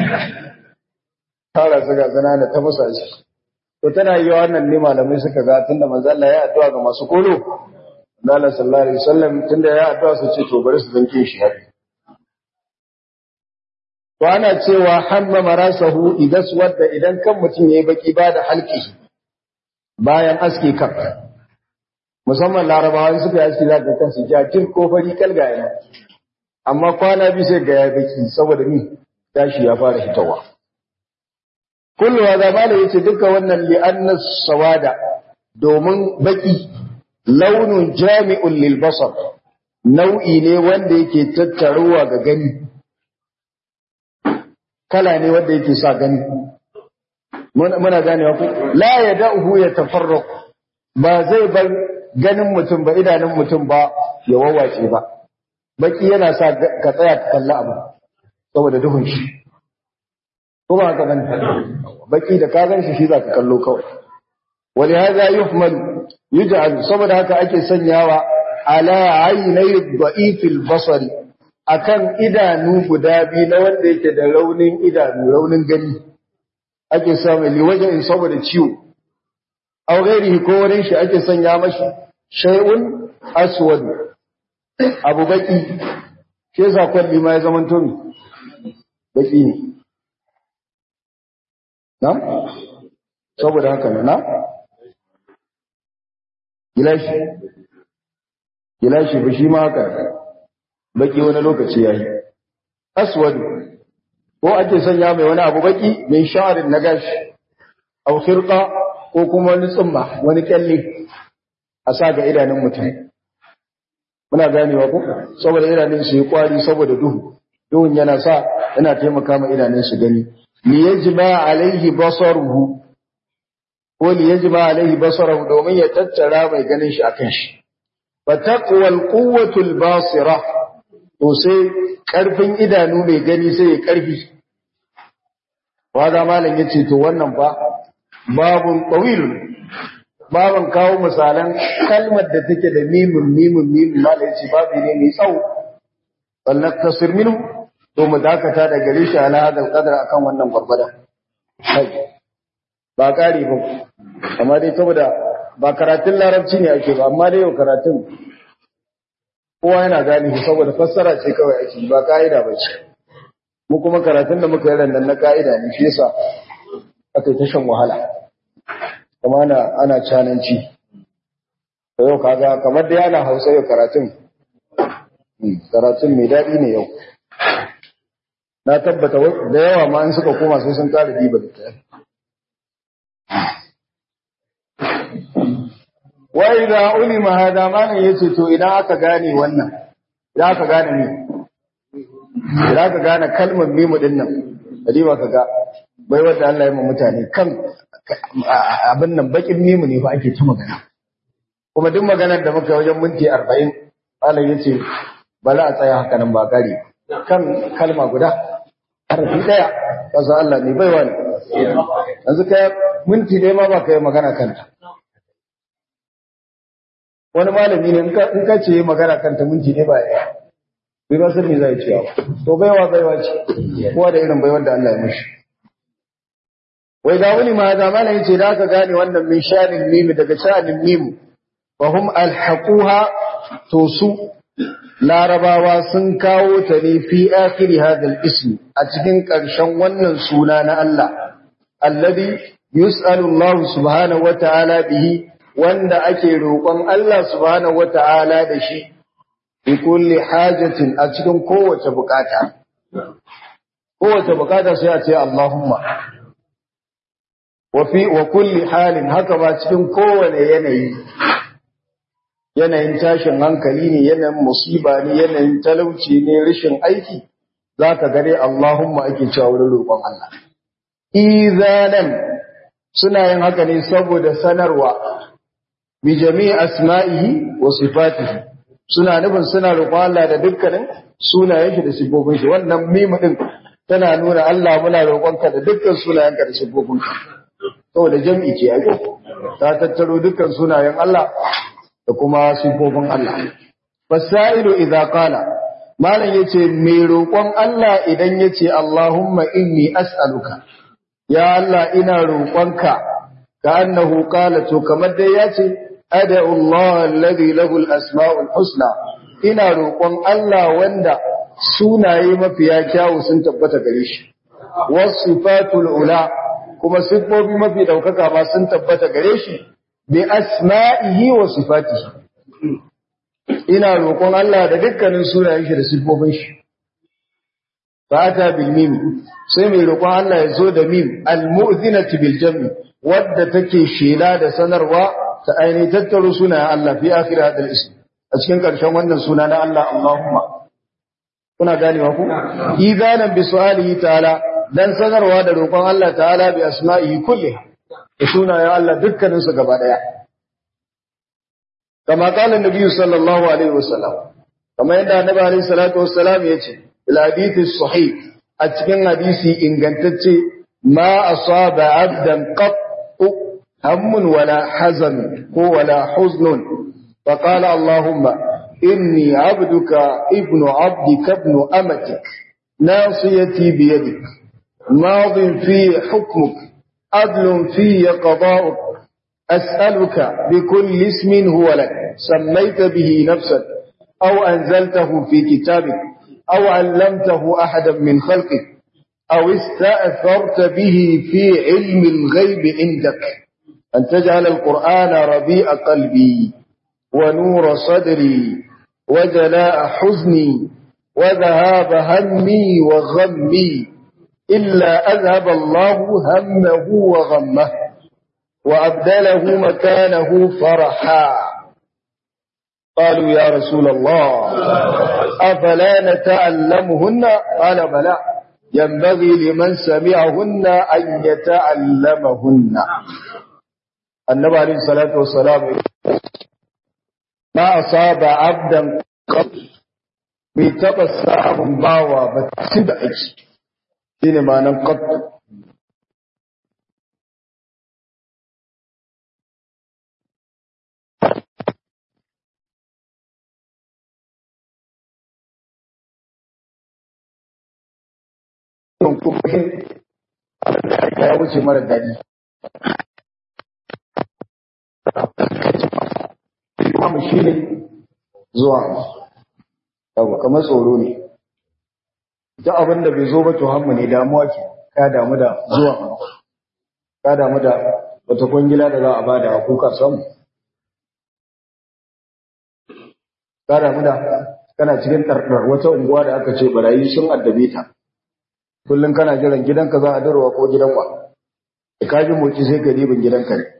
tara su ga zana da ta musu shi to tana yi wannan ne malamai suka ga tunda manzo Allah ya addu'a ga masu kolo Allah sallallahu alaihi wasallam tunda ya addu'a su ce to bari su zanke shi haka to ana cewa hamma marasahu idas wadda idan kan mutum yayi baki ba da halki bayan aske kan musamman larabawa suka yi aski za ka kansu jajir ko fari kalga yana amma kwana biyu sai ga ya baki saboda ni tashi ya fara fitowa kullu wa zamana yace duka wannan li anna sawada domin baki launun jami'un lil basar nau'i ne wanda yake tattaruwa ga gani kala ne wanda yake sa gani muna ganewa ku la yada'uhu yatafarraq ba zai bar ganin mutum ba idanun mutum ba ya wawace ba baki yana sa ka tsaya ka kalli abu saboda duhun shi ko ba ka gani baki da ka gan shi shi za ka kallo kawai wani haza yuhmal yuj'al saboda haka ake sanyawa ala aynai da'ifil basari akan idanu guda biyu na wanda yake da raunin idanu raunin gani ake samu liwajen saboda ciwo aw ghairihi ko wurin shi ake sanya mashi shay'un aswad abu baki shi yasa kwalli ma ya zaman to baki ne na saboda haka ne na gilashi gilashi ba shi ma haka baki wani lokaci yayi aswad ko ake sanya mai wani abu baki min sha'rin na gashi aw khirqa ko kuma wani tsumma wani kyalle a sa ga idanun mutum muna ganewa ko saboda idanun su yi kwari saboda duhu duhun yana sa yana taimaka ma idanun su gani li yajma alaihi basaruhu ko li yajma alaihi basaruhu domin ya tattara mai ganin shi akan shi fa taqwal quwwatul basira to sai karfin idanu mai gani sai ya karfi wanda malam yace to wannan fa babun tawilun babun kawo misalan kalmar da take da mimun mimun mimun malam yace babu ne mai tsawo wallan tasir minhu to mu dakata da gare shi ala hadal qadar akan wannan gurgurda ba kare ba amma dai saboda ba karatun larabci ne ake ba amma dai yau karatun kowa yana gane shi saboda fassara ce kawai ake ba ka'ida ba ce mu kuma karatun da muka yi rannan na ka'ida ne shi yasa aka yi ta shan wahala kuma ana ana cananci to yau kaga kamar da yana hausa yau karatun karatun mai daɗi ne yau na tabbata da yawa ma in suka koma sai sun kara diba da ta wa idza ulima hada malan yace to idan aka gane wannan idan aka gane ni idan aka gane kalmar mimu din nan kadiba kaga bai wanda Allah ya ma mutane kan abin nan bakin mimu ne fa ake ta magana kuma duk maganar da muka wajen minti 40 malam yace bala a tsaya haka nan ba kare kan kalma guda harfi daya kasa Allah ne baiwa ne yanzu kai minti ne ma ba kai magana kanta wani malami ne in ka ce magana kanta minti ne ba ya bai ba san me zai ce to baiwa baiwa ce kowa da irin baiwar da Allah ya mishi wai da wani ma da malami ce da aka gane wannan min shanin mimi daga shanin mimu fa hum alhaquha to su larabawa sun kawo ta ne fi akhiri hadal ism a cikin ƙarshen wannan suna na Allah alladhi yus'alu Allah subhanahu wata'ala bihi wanda ake roƙon Allah subhanahu wata'ala da shi bi kulli hajatin a cikin kowace bukata kowace bukata sai a ce Allahumma wa fi wa kulli halin haka ba cikin kowane yanayi yanayin tashin hankali ne yanayin musiba ne yanayin talauci ne rashin aiki zaka gare Allahumma ake cewa wurin roƙon Allah izanan suna yin haka ne saboda sanarwa bi jami'i asma'ihi wa sifatihi suna nufin suna roƙon Allah da dukkanin sunayen shi da sifofin shi wannan mimu din tana nuna Allah muna roƙonka da dukkan sunayenka da sifofin ka saboda jami'i ce ai ta tattaro dukkan sunayen Allah da kuma sifofin Allah. Fasailu idza qala malam yace mai roƙon Allah idan yace Allahumma inni as'aluka ya Allah ina roƙonka ka annahu qala to kamar dai yace ad'u Allah alladhi lahu al-asma'ul husna ina roƙon Allah wanda sunaye mafiya kyawu sun tabbata gare shi wasifatul ula kuma sifofi mafi daukaka ma sun tabbata gare shi bi asma'ihi wa sifatihi ina roƙon Allah da dukkanin sunayen shi da sifofin shi fata bil mim sai mai roƙon Allah ya zo da mim al mu'zinati bil jam'i wadda take shela da sanarwa ta aini tattaro sunayen Allah fi akhir hadal ism a cikin ƙarshen wannan suna na Allah Allahumma kuna ganewa ku idanan bi su'alihi ta'ala dan sanarwa da roƙon Allah ta'ala bi asma'ihi kulliha da sunayen Allah dukkaninsu gaba ɗaya. Kama ƙalin Nabi sallallahu Alaihi wasallam, kama yadda Annabi Alaihi salatu wasallam ya ce, Ilhadithi sahih a cikin hadisi ingantacce ma asaba abdan qattu hammun wala hazan ko wala huznun fa qala Allahumma inni abduka ibnu abdika ibnu amatik nasiyati biyadik madin fi hukmuk عدل في قضاؤك أسألك بكل اسم هو لك سميت به نفسك أو أنزلته في كتابك أو علمته أحدا من خلقك أو استأثرت به في علم الغيب عندك أن تجعل القرآن ربيع قلبي ونور صدري وجلاء حزني وذهاب همي وغمي إلا أذهب الله همه وغمه وأبدله مكانه فرحا قالوا يا رسول الله أفلا نتعلمهن قال بلى ينبغي لمن سمعهن أن يتعلمهن النبي عليه الصلاة والسلام ما أصاب عبدا قط بتبسع باوى بتسبعش shine ma'anan qat kuma ya wuce mara daɗi kuma shi ne zuwa abu kamar tsoro ne duk abin da bai zo ba to hammu ne damuwa ke ka damu da zuwa ka damu da wata kwangila da za a bada a kuka samu ka damu da kana cikin ɗarɗar wata unguwa da aka ce barayi sun addabe ta kullum kana jiran gidanka za a darwa ko gidan wa da ka ji moci sai ka ribin gidanka ne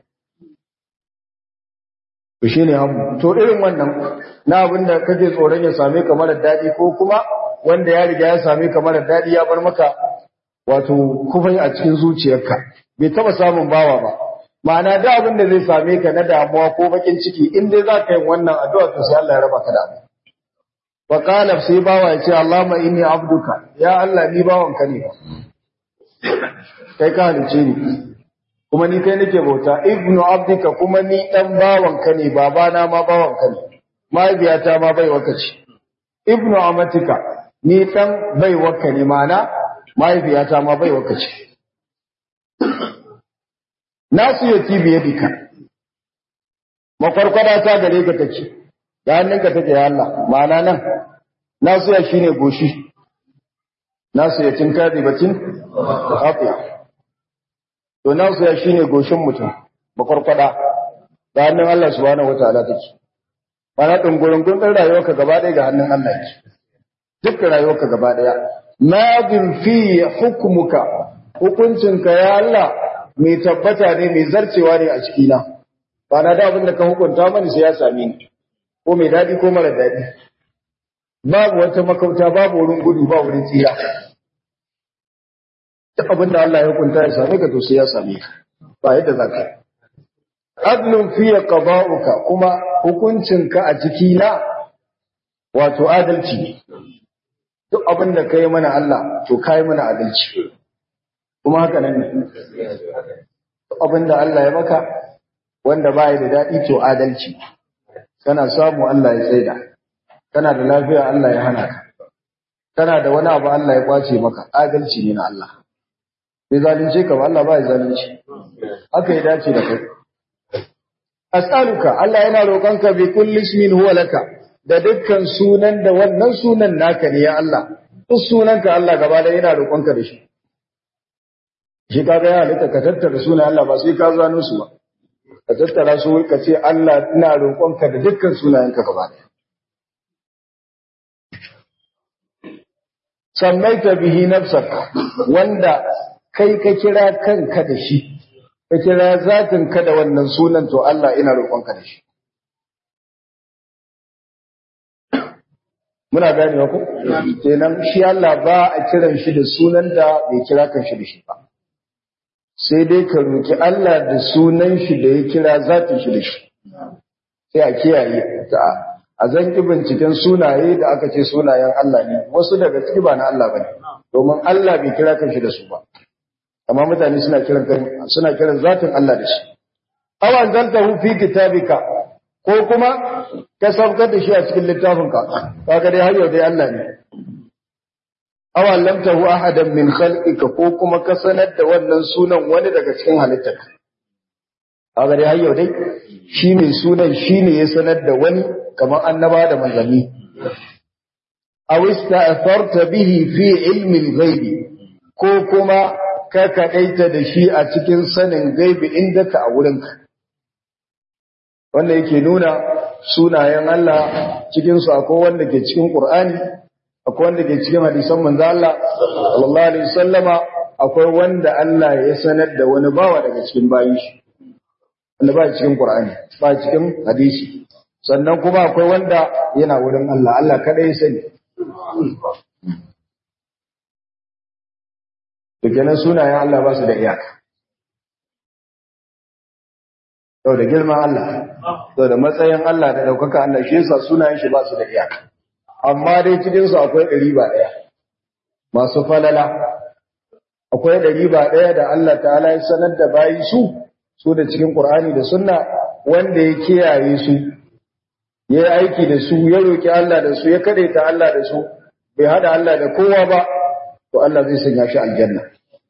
to shi ne hammu to irin wannan na abin da kake tsoron ya same ka mara daɗi ko kuma wanda ya riga ya same ka mara daɗi ya bar maka wato kufai a cikin zuciyarka bai taba samun bawa ba ma'ana da abin da zai same ka na damuwa ko bakin ciki in dai za ka yi wannan addu'a to sai Allah ya raba ka da abu wa qala sai bawa ya ce Allahumma inni abduka ya Allah ni bawanka ne kai ka halice ni kuma ni kai nake bauta ibnu abdika kuma ni dan bawanka ne babana ma bawanka ne mahaifiyata ma bai waka ce ibnu amatika ni dan bai waka ne mana mahaifiyata ma bai waka ce nasu ya ci biye dika makwarkwada ta gare ka take da hannunka take ya Allah ma'ana nan nasu ya shine goshi nasu ya cin kadi bacin afiya to nasu ya shine goshin mutum makwarkwada da hannun Allah subhanahu wataala take mana dungurungun din rayuwarka gaba ɗaya ga hannun Allah yake duk rayuwarka gaba ɗaya madin fi hukmuka hukuncinka ya Allah mai tabbata ne mai zarcewa ne a cikina ba na da abin da ka hukunta mani sai ya same ni ko mai daɗi ko mara daɗi babu wata makauta babu wurin gudu ba wurin tsira duk abin da Allah ya hukunta ya same ka to sai ya same ka ba yadda za ka adlun fiye qada'uka kuma hukuncinka a cikina wato adalci ne duk abin da kai mana Allah to kai mana adalci kuma haka nan ne abin da Allah ya maka wanda ba da daɗi to adalci kana samu Allah ya tsaida kana da lafiya Allah ya hana ka kana da wani abu Allah ya kwace maka adalci ne na Allah bai zalunce ka ba Allah ba ya zalunci haka ya dace da kai as'aluka Allah yana roƙonka bi kulli ismin huwa laka da dukkan sunan da wannan sunan naka ne ya Allah duk sunanka Allah gaba da yana roƙonka da shi shi kaga ya halitta ka tattara sunan Allah ba sai ka zano su ba ka tattara su ka ce Allah ina roƙonka da dukkan sunayenka gaba ɗaya sammaita bihi nafsaka wanda kai ka kira kanka da shi ka kira zatin ka da wannan sunan to Allah ina roƙonka da shi muna ganewa ko kenan shi Allah ba a kiran shi da sunan da bai kira kan shi da shi ba sai dai ka roki Allah da sunan shi da ya kira zatin shi da shi sai a kiyaye ta a zanki binciken sunaye da aka ce sunayen Allah ne wasu daga ciki ba na Allah bane domin Allah bai kira kan shi da su ba amma mutane suna kiran suna kiran zatin Allah da shi aw anzaltahu fi kitabika ko kuma ka saukar da shi a cikin littafinka kaga dai har yau dai Allah ne aw allamtahu ahadan min khalqika ko kuma ka sanar da wannan sunan wani daga cikin halittarka kaga dai har yau dai shine sunan shine ya sanar da wani kamar annaba da manzanni aw ista'tharta bihi fi ilmi al-ghaibi ko kuma ka kadaita da shi a cikin sanin gaibi inda ka a wurinka wanda yake nuna sunayen Allah cikin su akwai wanda ke cikin Qur'ani akwai wanda ke cikin hadisan manzo Allah sallallahu alaihi wasallama akwai wanda Allah ya sanar da wani bawa daga cikin bayin shi wanda ba cikin Qur'ani ba cikin hadisi sannan kuma akwai wanda yana wurin Allah Allah kadai ya sani to kenan sunayen Allah ba su da iyaka Yau da girman Allah, yau da matsayin Allah da ɗaukaka Allah shi yasa sunayen shi ba su da iyaka. Amma dai cikinsu akwai ɗari ba ɗaya, masu falala. Akwai ɗari ba ɗaya da Allah ta'ala ya sanar da bayi su, su da cikin Ƙur'ani da sunna wanda ya kiyaye su, ya yi aiki da su, ya roƙi Allah da su, ya kaɗaita Allah da su, bai haɗa Allah da kowa ba, to Allah zai sanya shi aljanna.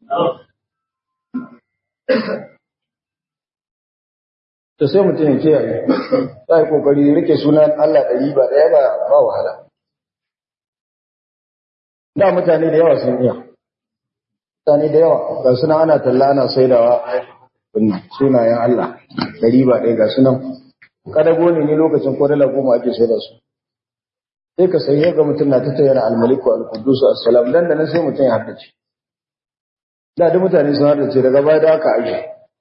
to sai mutum ya kiyaye za yi kokari rike sunan Allah ɗari ba ɗaya ba ba wahala da mutane da yawa sun iya mutane da yawa ga sunan ana talla ana saidawa sunayen Allah ɗari ba ɗaya ga sunan kada gone ne lokacin ko dala goma ake saida su sai ka sai ga mutum na tattayar almaliku alquddus assalam dan da nan sai mutum ya haddace da duk mutane sun haddace daga baya da aka aje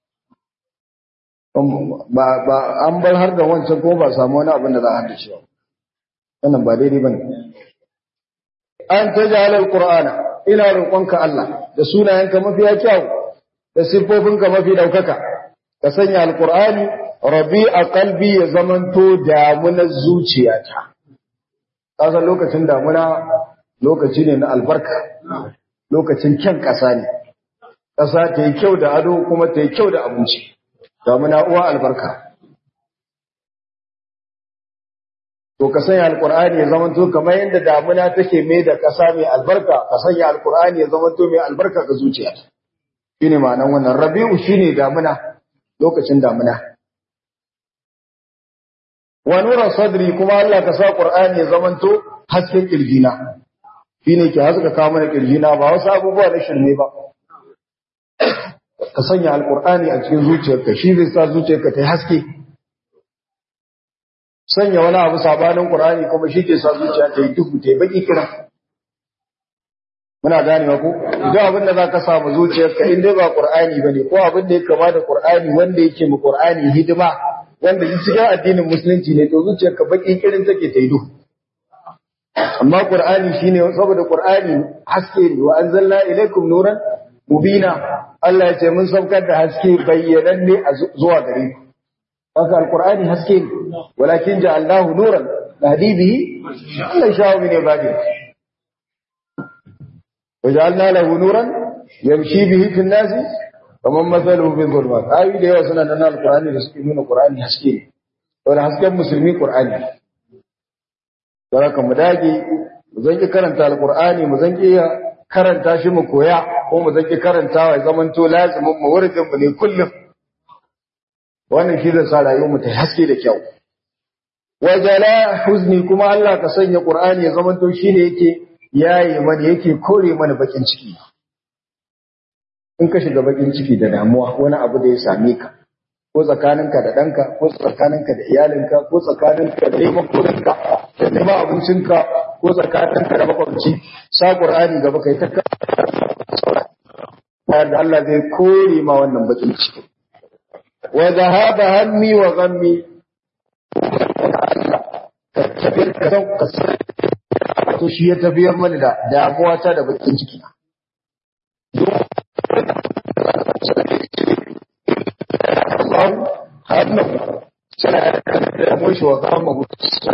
ba ba an bar har da wancan ko ba samu wani abin da za a haddace ba wannan ba daidai bane an tajala alqur'ana ina roƙonka Allah da sunayenka mafiya kyau da siffofinka mafi daukaka ka sanya alqur'ani rabi'a qalbi ya zamanto damunar zuciyata kasan lokacin damuna lokaci ne na albarka lokacin kyan ƙasa ne ƙasa ta yi kyau da ado kuma ta yi kyau da abinci damuna uwa albarka to ka sanya alkur'ani ya zama to kamar yadda damuna take mai da ƙasa mai albarka ka sanya alkur'ani ya zama to mai albarka ga zuciya shine ma'anar wannan rabi'u shine damuna lokacin damuna wa nura sadri kuma Allah ka sa qur'ani ya zama to hasken kirjina shine ke haska kawo mana kirjina ba wasu abubuwa na shirme ba ka sanya alkur'ani a cikin zuciyarka shi zai sa zuciyarka ta yi haske sanya wani abu sabanin qur'ani kuma shi ke sa zuciya ta yi duhu ta yi baki kira muna gane ku duk abin da zaka samu zuciyarka in dai ba qur'ani bane ko abin da ya kama da qur'ani wanda yake mu qur'ani hidima wanda cikin addinin musulunci ne to zuciyarka baki kirin take ta yi duhu amma qur'ani shine saboda qur'ani haske ne wa anzalna ilaykum nuran mubina Allah ya ce mun saukar da haske bayyananne a zuwa gare ku haka alqur'ani haske ne walakin ja'alnahu nuran nahdi bihi Allah ya shawo min ibadi waja'alna lahu nuran yamshi bihi fi an-nasi kaman mathaluhu fi dhulumat ayi da yawa suna nan alqur'ani da suke nuna qur'ani haske ne wala hasken musulmi qur'ani saboda mu dage mu zanki karanta alqur'ani mu zanki karanta shi mu koya ko mu zaki karantawa ya zaman to lazimin mu wurin mu ne kullum wannan shi zai sa rayuwar mu ta haske da kyau wa jala huzni kuma Allah ka sanya Qur'ani ya zaman to shine yake yayi mana yake kore mana bakin ciki in ka shiga bakin ciki da damuwa wani abu da ya same ka ko tsakaninka da ɗanka ko tsakaninka da iyalinka ko tsakaninka da neman kuɗinka da neman abincinka ko tsakaninka da makwabci sa Qur'ani gaba kai ta bayan da Allah zai kore ma wannan bakin ciki wa zahaba hammi wa ghammi ka tafiyar ka san ka san to shi ya tafiyar mana da damuwa ta da bakin ciki Allah hannu sana da mushi wa ghamma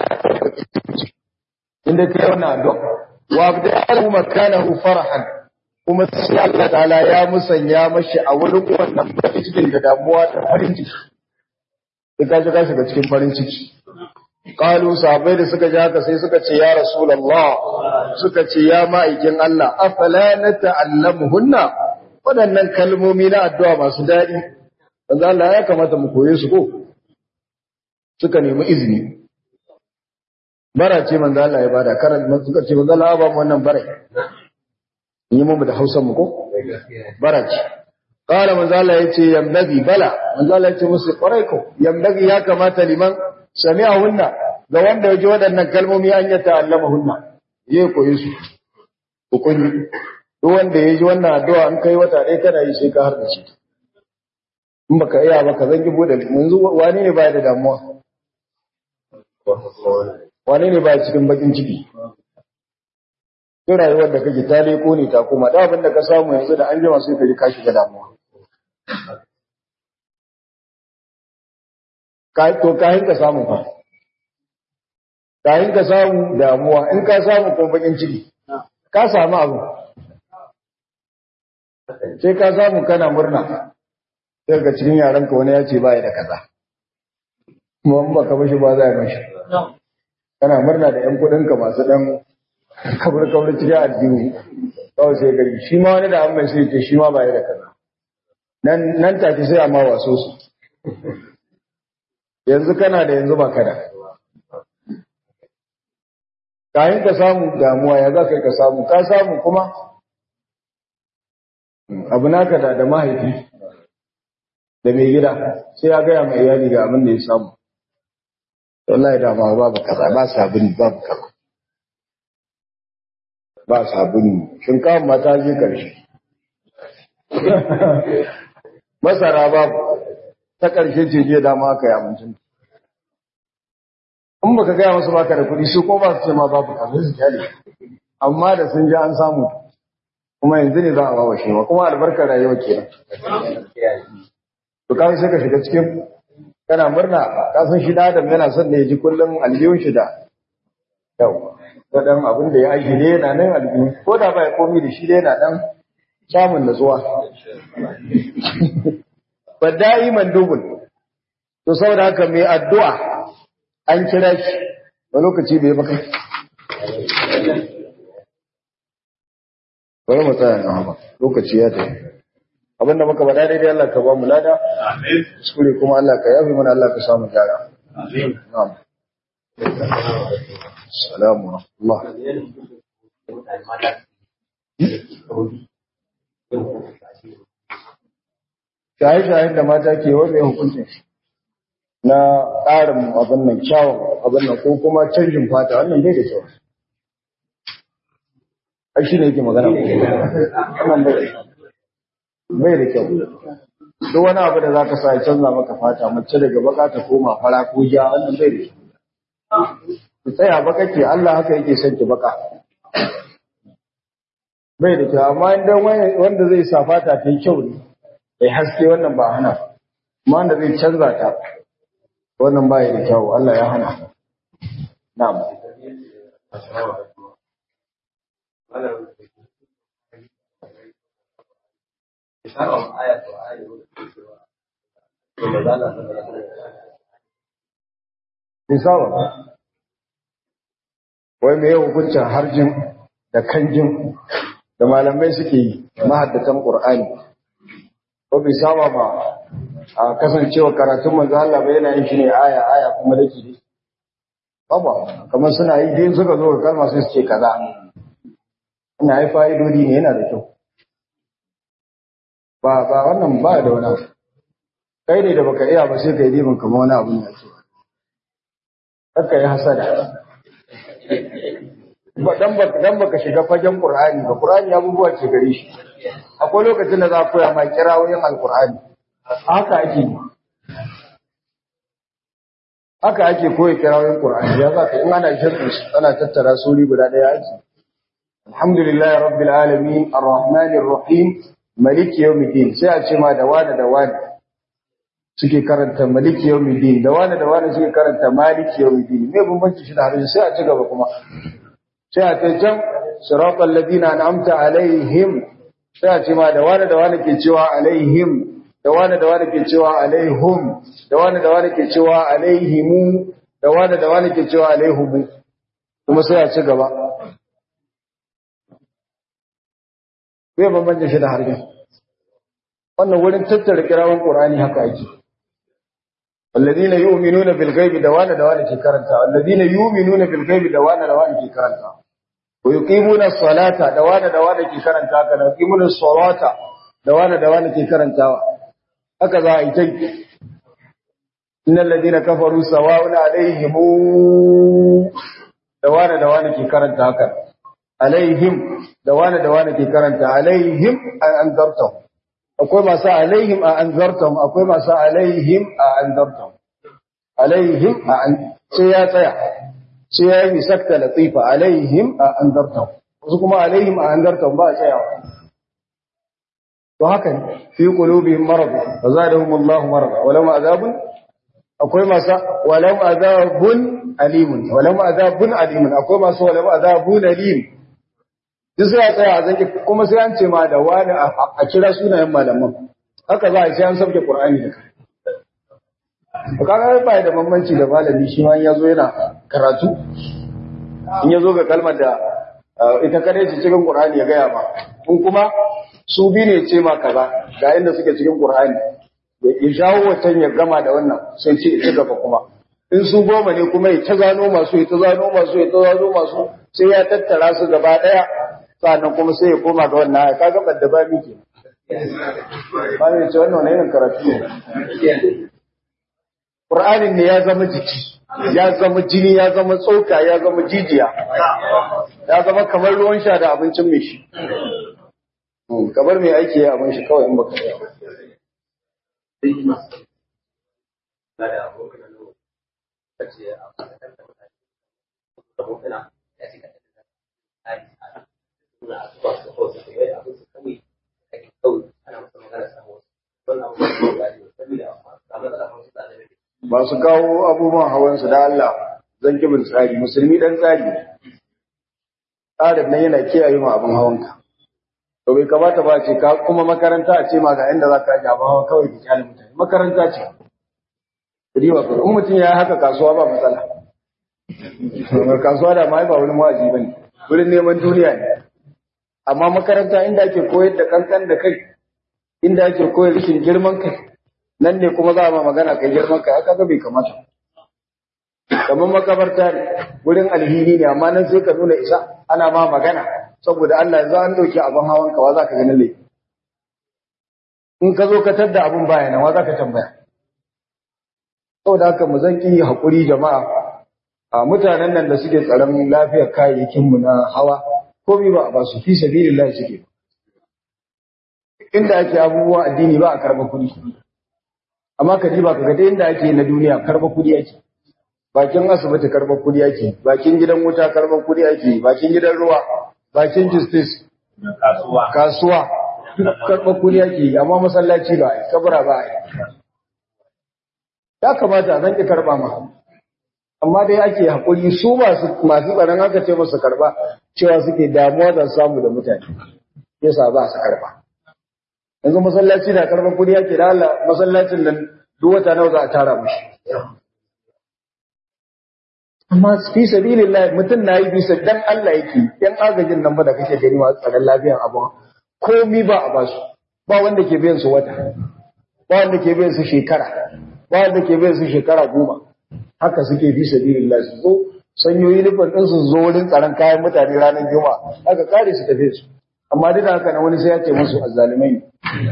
inda kai wannan addu'a wa abdahu makanahu farahan kuma sai Allah ta'ala ya musanya mashi a wurin wannan farin cikin da damuwa da farin ciki sai ka shiga shiga cikin farin ciki qalu sahabbai da suka ji haka sai suka ce ya rasulullah suka ce ya ma'aikin Allah afala nata'allamuhunna waɗannan kalmomi na addu'a masu daɗi manzo Allah ya kamata mu koye su ko suka nemi izini bara ce manzo Allah ya bada karan suka ce manzo Allah ba mu wannan bara yi mu da Hausa mu ko bara ce qala manzo Allah yace yambagi bala manzo Allah yace musu kwarai ko yambagi ya kamata liman sami'ahunna ga wanda yaji waɗannan kalmomi an ya ta'allamahunna ya koyi su hukunci duk wanda ya ji wannan addu'a an kai wata ɗaya kana yi sai ka har da shi in baka iya baka zangi bude yanzu wani ne baya da damuwa wani ne baya cikin bakin ciki sai rayuwar da kake ta leko ne ta koma da abin da ka samu yanzu da an jima sai ka ji ka shiga damuwa to kayan ka samu fa kayan ka samu damuwa in ka samu kuma bakin ciki ka samu abu sai ka samu kana murna sai ga cikin yaranka wani ya ce ba ya da kaza kuma in baka bashi ba za a mashi kana murna da yan kudinka masu dan kabar kabar cikin aljihu kawai sai gari shi ma wani da an mai sai ce shi ma ba ya da kaza nan nan take sai amma waso su yanzu kana da yanzu ba kada kayan ka samu damuwa ya za ka ka samu ka samu kuma abu naka da da mahaifi da mai gida sai ya gaya mai iyali ga abin da ya samu wallahi da ma babu kaza ba sabuni babu kaza ba sabuni shinkafa mata je karshe masara babu ta karshe ce je dama aka yi abincin in baka gaya masu baka da kuɗi su ko ba su ce ma babu kaza su kyale amma da sun ji an samu kuma yanzu ne za a bawa shi ma kuma albarkar rayuwa kenan to kai sai ka shiga cikin kana murna ka san shi da adam yana son da ya ji kullum aljihun shi da yau da dan abin da ya aiki ne yana nan aljihu ko da ba ya komi da shi da yana dan samun natsuwa ba da'iman dubul to saboda haka mai addu'a an kira shi a lokaci bai baka bari mu tsaya na haka lokaci ya tafi abinda muka faɗa daidai Allah ka ba mu lada amin kuskure kuma Allah ka yafi mana Allah ka samu gyara amin na'am assalamu Allah shaye-shayen da mata ke wanda hukuncin shi na ƙarin abin nan kyawun abin nan ko kuma canjin fata wannan bai da kyau ai shi ne yake magana wannan bai da bai da kyau duk wani abu da zaka sa ya canza maka fata mace daga baka ta koma fara ko ja wannan bai da kyau ki tsaya baka ke Allah haka yake son ki baka bai da kyau amma idan wanda zai sa fata ta yi kyau ne ya haske wannan ba hana amma wanda zai canza ta wannan ba da kyau Allah ya hana na'am Misawa, wai mai hukuncin harjin da kanjin da malamai suke yi mahaddatan ƙur'ani, ko bai saba ba a kasancewa karatun manzo Allah ba yana yin shi ne aya aya kuma dake dai baba kamar suna yi dai suka zo ga kalma sai su ce kaza ina yi fa'idodi ne yana da kyau ba ba wannan ba da wani kai ne da baka iya ba sai kai dibin kamar wani abu ne ake kakka yi hasada dan ba dan baka shiga fagen Qur'ani ba Qur'ani abubuwa ce gare shi akwai lokacin da za a koya ma kirawoyin Al-Qur'ani haka ake haka ake koyi kirawoyin Qur'ani ya zaka in ana shirin ana tattara suri guda daya ake alhamdulillahi rabbil alamin arrahmanir rahim maliki yawmiddin sai a ce ma da wani da wani suke karanta maliki yawmiddin da wani da wani suke karanta maliki yawmiddin me bambanci shi da harshe sai a ci gaba kuma sai a kai can siratal ladina an'amta alaihim sai a ce ma da wani da wani ke cewa alaihim da wani da wani ke cewa alaihum da wani da wani ke cewa alaihimu da wani da wani ke cewa alaihumu kuma sai a ci gaba bai bambanta shi da harshe wannan wurin tattara kirawan qur'ani haka ake alladhina yu'minuna bil ghaibi da wani da wani ke karanta alladhina yu'minuna bil ghaibi da wani da wani ke karanta wa yuqimuna as-salata da wani da wani ke karanta haka da yuqimuna as-salata da wani da wani ke karantawa haka za a yi tai innal ladina kafaru sawa'un alaihim da wani da wani ke karanta haka alaihim da wani da wani ke karanta alaihim an anzartahum akwai masu alaihim a anzartahum akwai masu alaihim a anzartahum alaihim a an sai ya tsaya sai ya yi sakta latifa alaihim a anzartahum wasu kuma alaihim a anzartahum ba a tsayawa to haka ne fi qulubihim marad fa zadahum Allah marad walau azabun akwai masu walau azabun alimun walau azabun alimun akwai masu walau azabun alim duk sai a tsaya a zanki kuma sai an ce ma da wani a kira sunayen malaman haka za a sai an sabke qur'ani da kai kaga ba da bambanci da malami shi ma ya zo yana karatu in ya zo ga kalmar da ita kadai ce cikin qur'ani ya gaya ma in kuma su bi ne ce ma kaza ga inda suke cikin qur'ani ya shawo wancan ya gama da wannan sai ce ita gaba kuma in su goma ne kuma ya ta gano masu ya ta gano masu ya ta gano masu sai ya tattara su gaba daya sannan kuma sai ya koma ga wannan ya kaga badda ba miki ba ne ce wannan wani irin karatu ne Qur'anin ne ya zama jiki ya zama jini ya zama tsoka ya zama jijiya ya zama kamar ruwan sha da abincin mai shi kamar mai aiki ya abin shi kawai in baka yi ba su kawo abubuwan hawansu da Allah zan kibin tsari musulmi dan tsari tsarin nan yana kiyaye ma abin hawanka to bai kamata ba ce ka kuma makaranta a ce ma ga inda za ka aje abin hawa kawai ki kyale mutane makaranta ce riba ko in mutum ya haka kasuwa ba matsala kasuwa da mai ba wani wa'azi bane wurin neman duniya ne amma makaranta inda ake koyar da kankan da kai inda ake koyar rashin girman kai nan ne kuma za a ma magana kai girman kai haka bai kamata kamar makabarta ne wurin alhini ne amma nan sai ka nuna isa ana ma magana saboda Allah za an dauki abin hawan ka wa za ka gani laifi in ka zo ka tadda abin baya nan wa za ka tambaya saboda haka mu zan ki hakuri jama'a a mutanen nan da suke tsaron lafiyar kayayyakin mu na hawa komai ba a ba su fi sabilillah suke inda ake abubuwan addini ba a karba kuɗi amma ka ba ka ga inda ake na duniya karba kuɗi ake bakin asibiti karba kuɗi ake bakin gidan wuta karba kuɗi ake bakin gidan ruwa bakin justice kasuwa kasuwa karba kuɗi ake amma masallaci ba ai kabura ba ai ya kamata a zanki karba ma amma dai ake hakuri su masu masu tsaron haka ce musu karba cewa suke damuwa da samu da mutane yasa ba su karba yanzu masallaci da karban kudi yake da Allah masallacin nan duk wata nawa za a tara mushi amma fi sabilillah mutum nayi bisa dan Allah yake yan agajin nan ba da kake gani wa tsaron lafiyan abu komi ba a basu ba wanda ke biyan su wata ba wanda ke biyan su shekara ba wanda ke biyan su shekara goma haka suke fi sabilillah su zo sanyoyi nufin ɗin su zo wurin tsaron kayan mutane ranar juma'a haka kare su tafi su amma duk da haka na wani sai ya ce musu azzalimai ne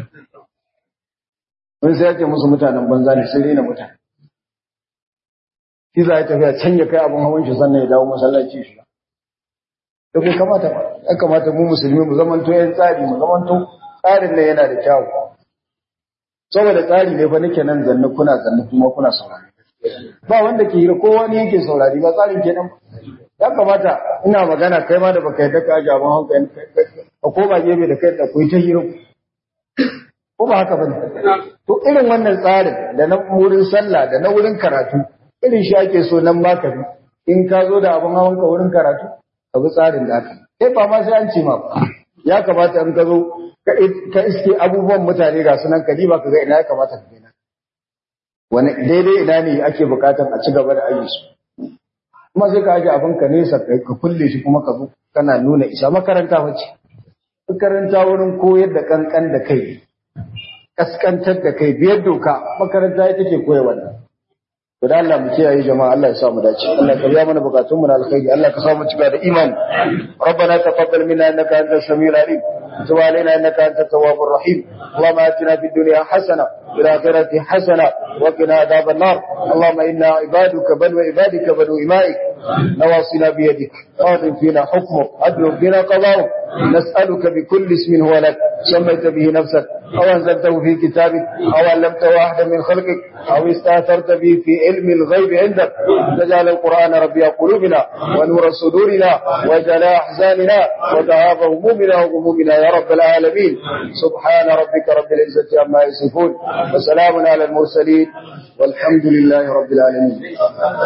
wani sai ya ce musu mutanen banza ne sun rena mutane shi za ya tafiya can ya kai abin hawan shi sannan ya dawo masallaci shi da bai kamata ba ya kamata mu musulmi mu zamanto yan tsari mu zamanto tsarin nan yana da kyawu saboda tsari ne fa nake nan zanne kuna zanne kuma kuna saurari ba wanda ke hira ko wani yake saurari ba tsarin kenan ya kamata ina magana kai ma da baka yadda ka aje abin hawan ka koma gefe da kai da kuyi ta hira ko ba haka bane to irin wannan tsarin da na wurin sallah da na wurin karatu irin shi ake so nan ma ka bi in ka zo da abin hawan ka wurin karatu ka bi tsarin da aka sai ba ma sai an ce ma ya kamata in ka zo ka iske abubuwan mutane ga sunan ka ba ka ga ina ya kamata ka gina wani daidai ina ne ake bukatan a ci gaba da ayi su kuma sai ka aje abin ka nesa ka kulle shi kuma ka zo kana nuna isa makaranta wacce makaranta wurin koyar da kankan da kai kaskantar da kai biyar doka makaranta ita ke koya wannan to da Allah mu kiyaye jama'a Allah ya sa mu dace Allah ka biya mana bukatun mu na alkhairi Allah ka sa mu cika da imani ربنا تقبل منا انك انت السميع العليم وتب علينا انك انت التواب الرحيم اللهم اتنا في الدنيا حسنه وفي الاخره حسنه وقنا عذاب النار اللهم انا عبادك بل وعبادك بنو امائك نواصينا بيدك قاض فينا حكمك عدل فينا قضاؤك نسألك بكل اسم هو لك سميت به نفسك أو أنزلته في كتابك أو علمته أحدا من خلقك أو استأثرت به في علم الغيب عندك تجعل القرآن ربيع قلوبنا ونور صدورنا وجلاء أحزاننا وذهاب همومنا وغمومنا يا رب العالمين سبحان ربك رب العزة عما يصفون وسلام على المرسلين والحمد لله رب العالمين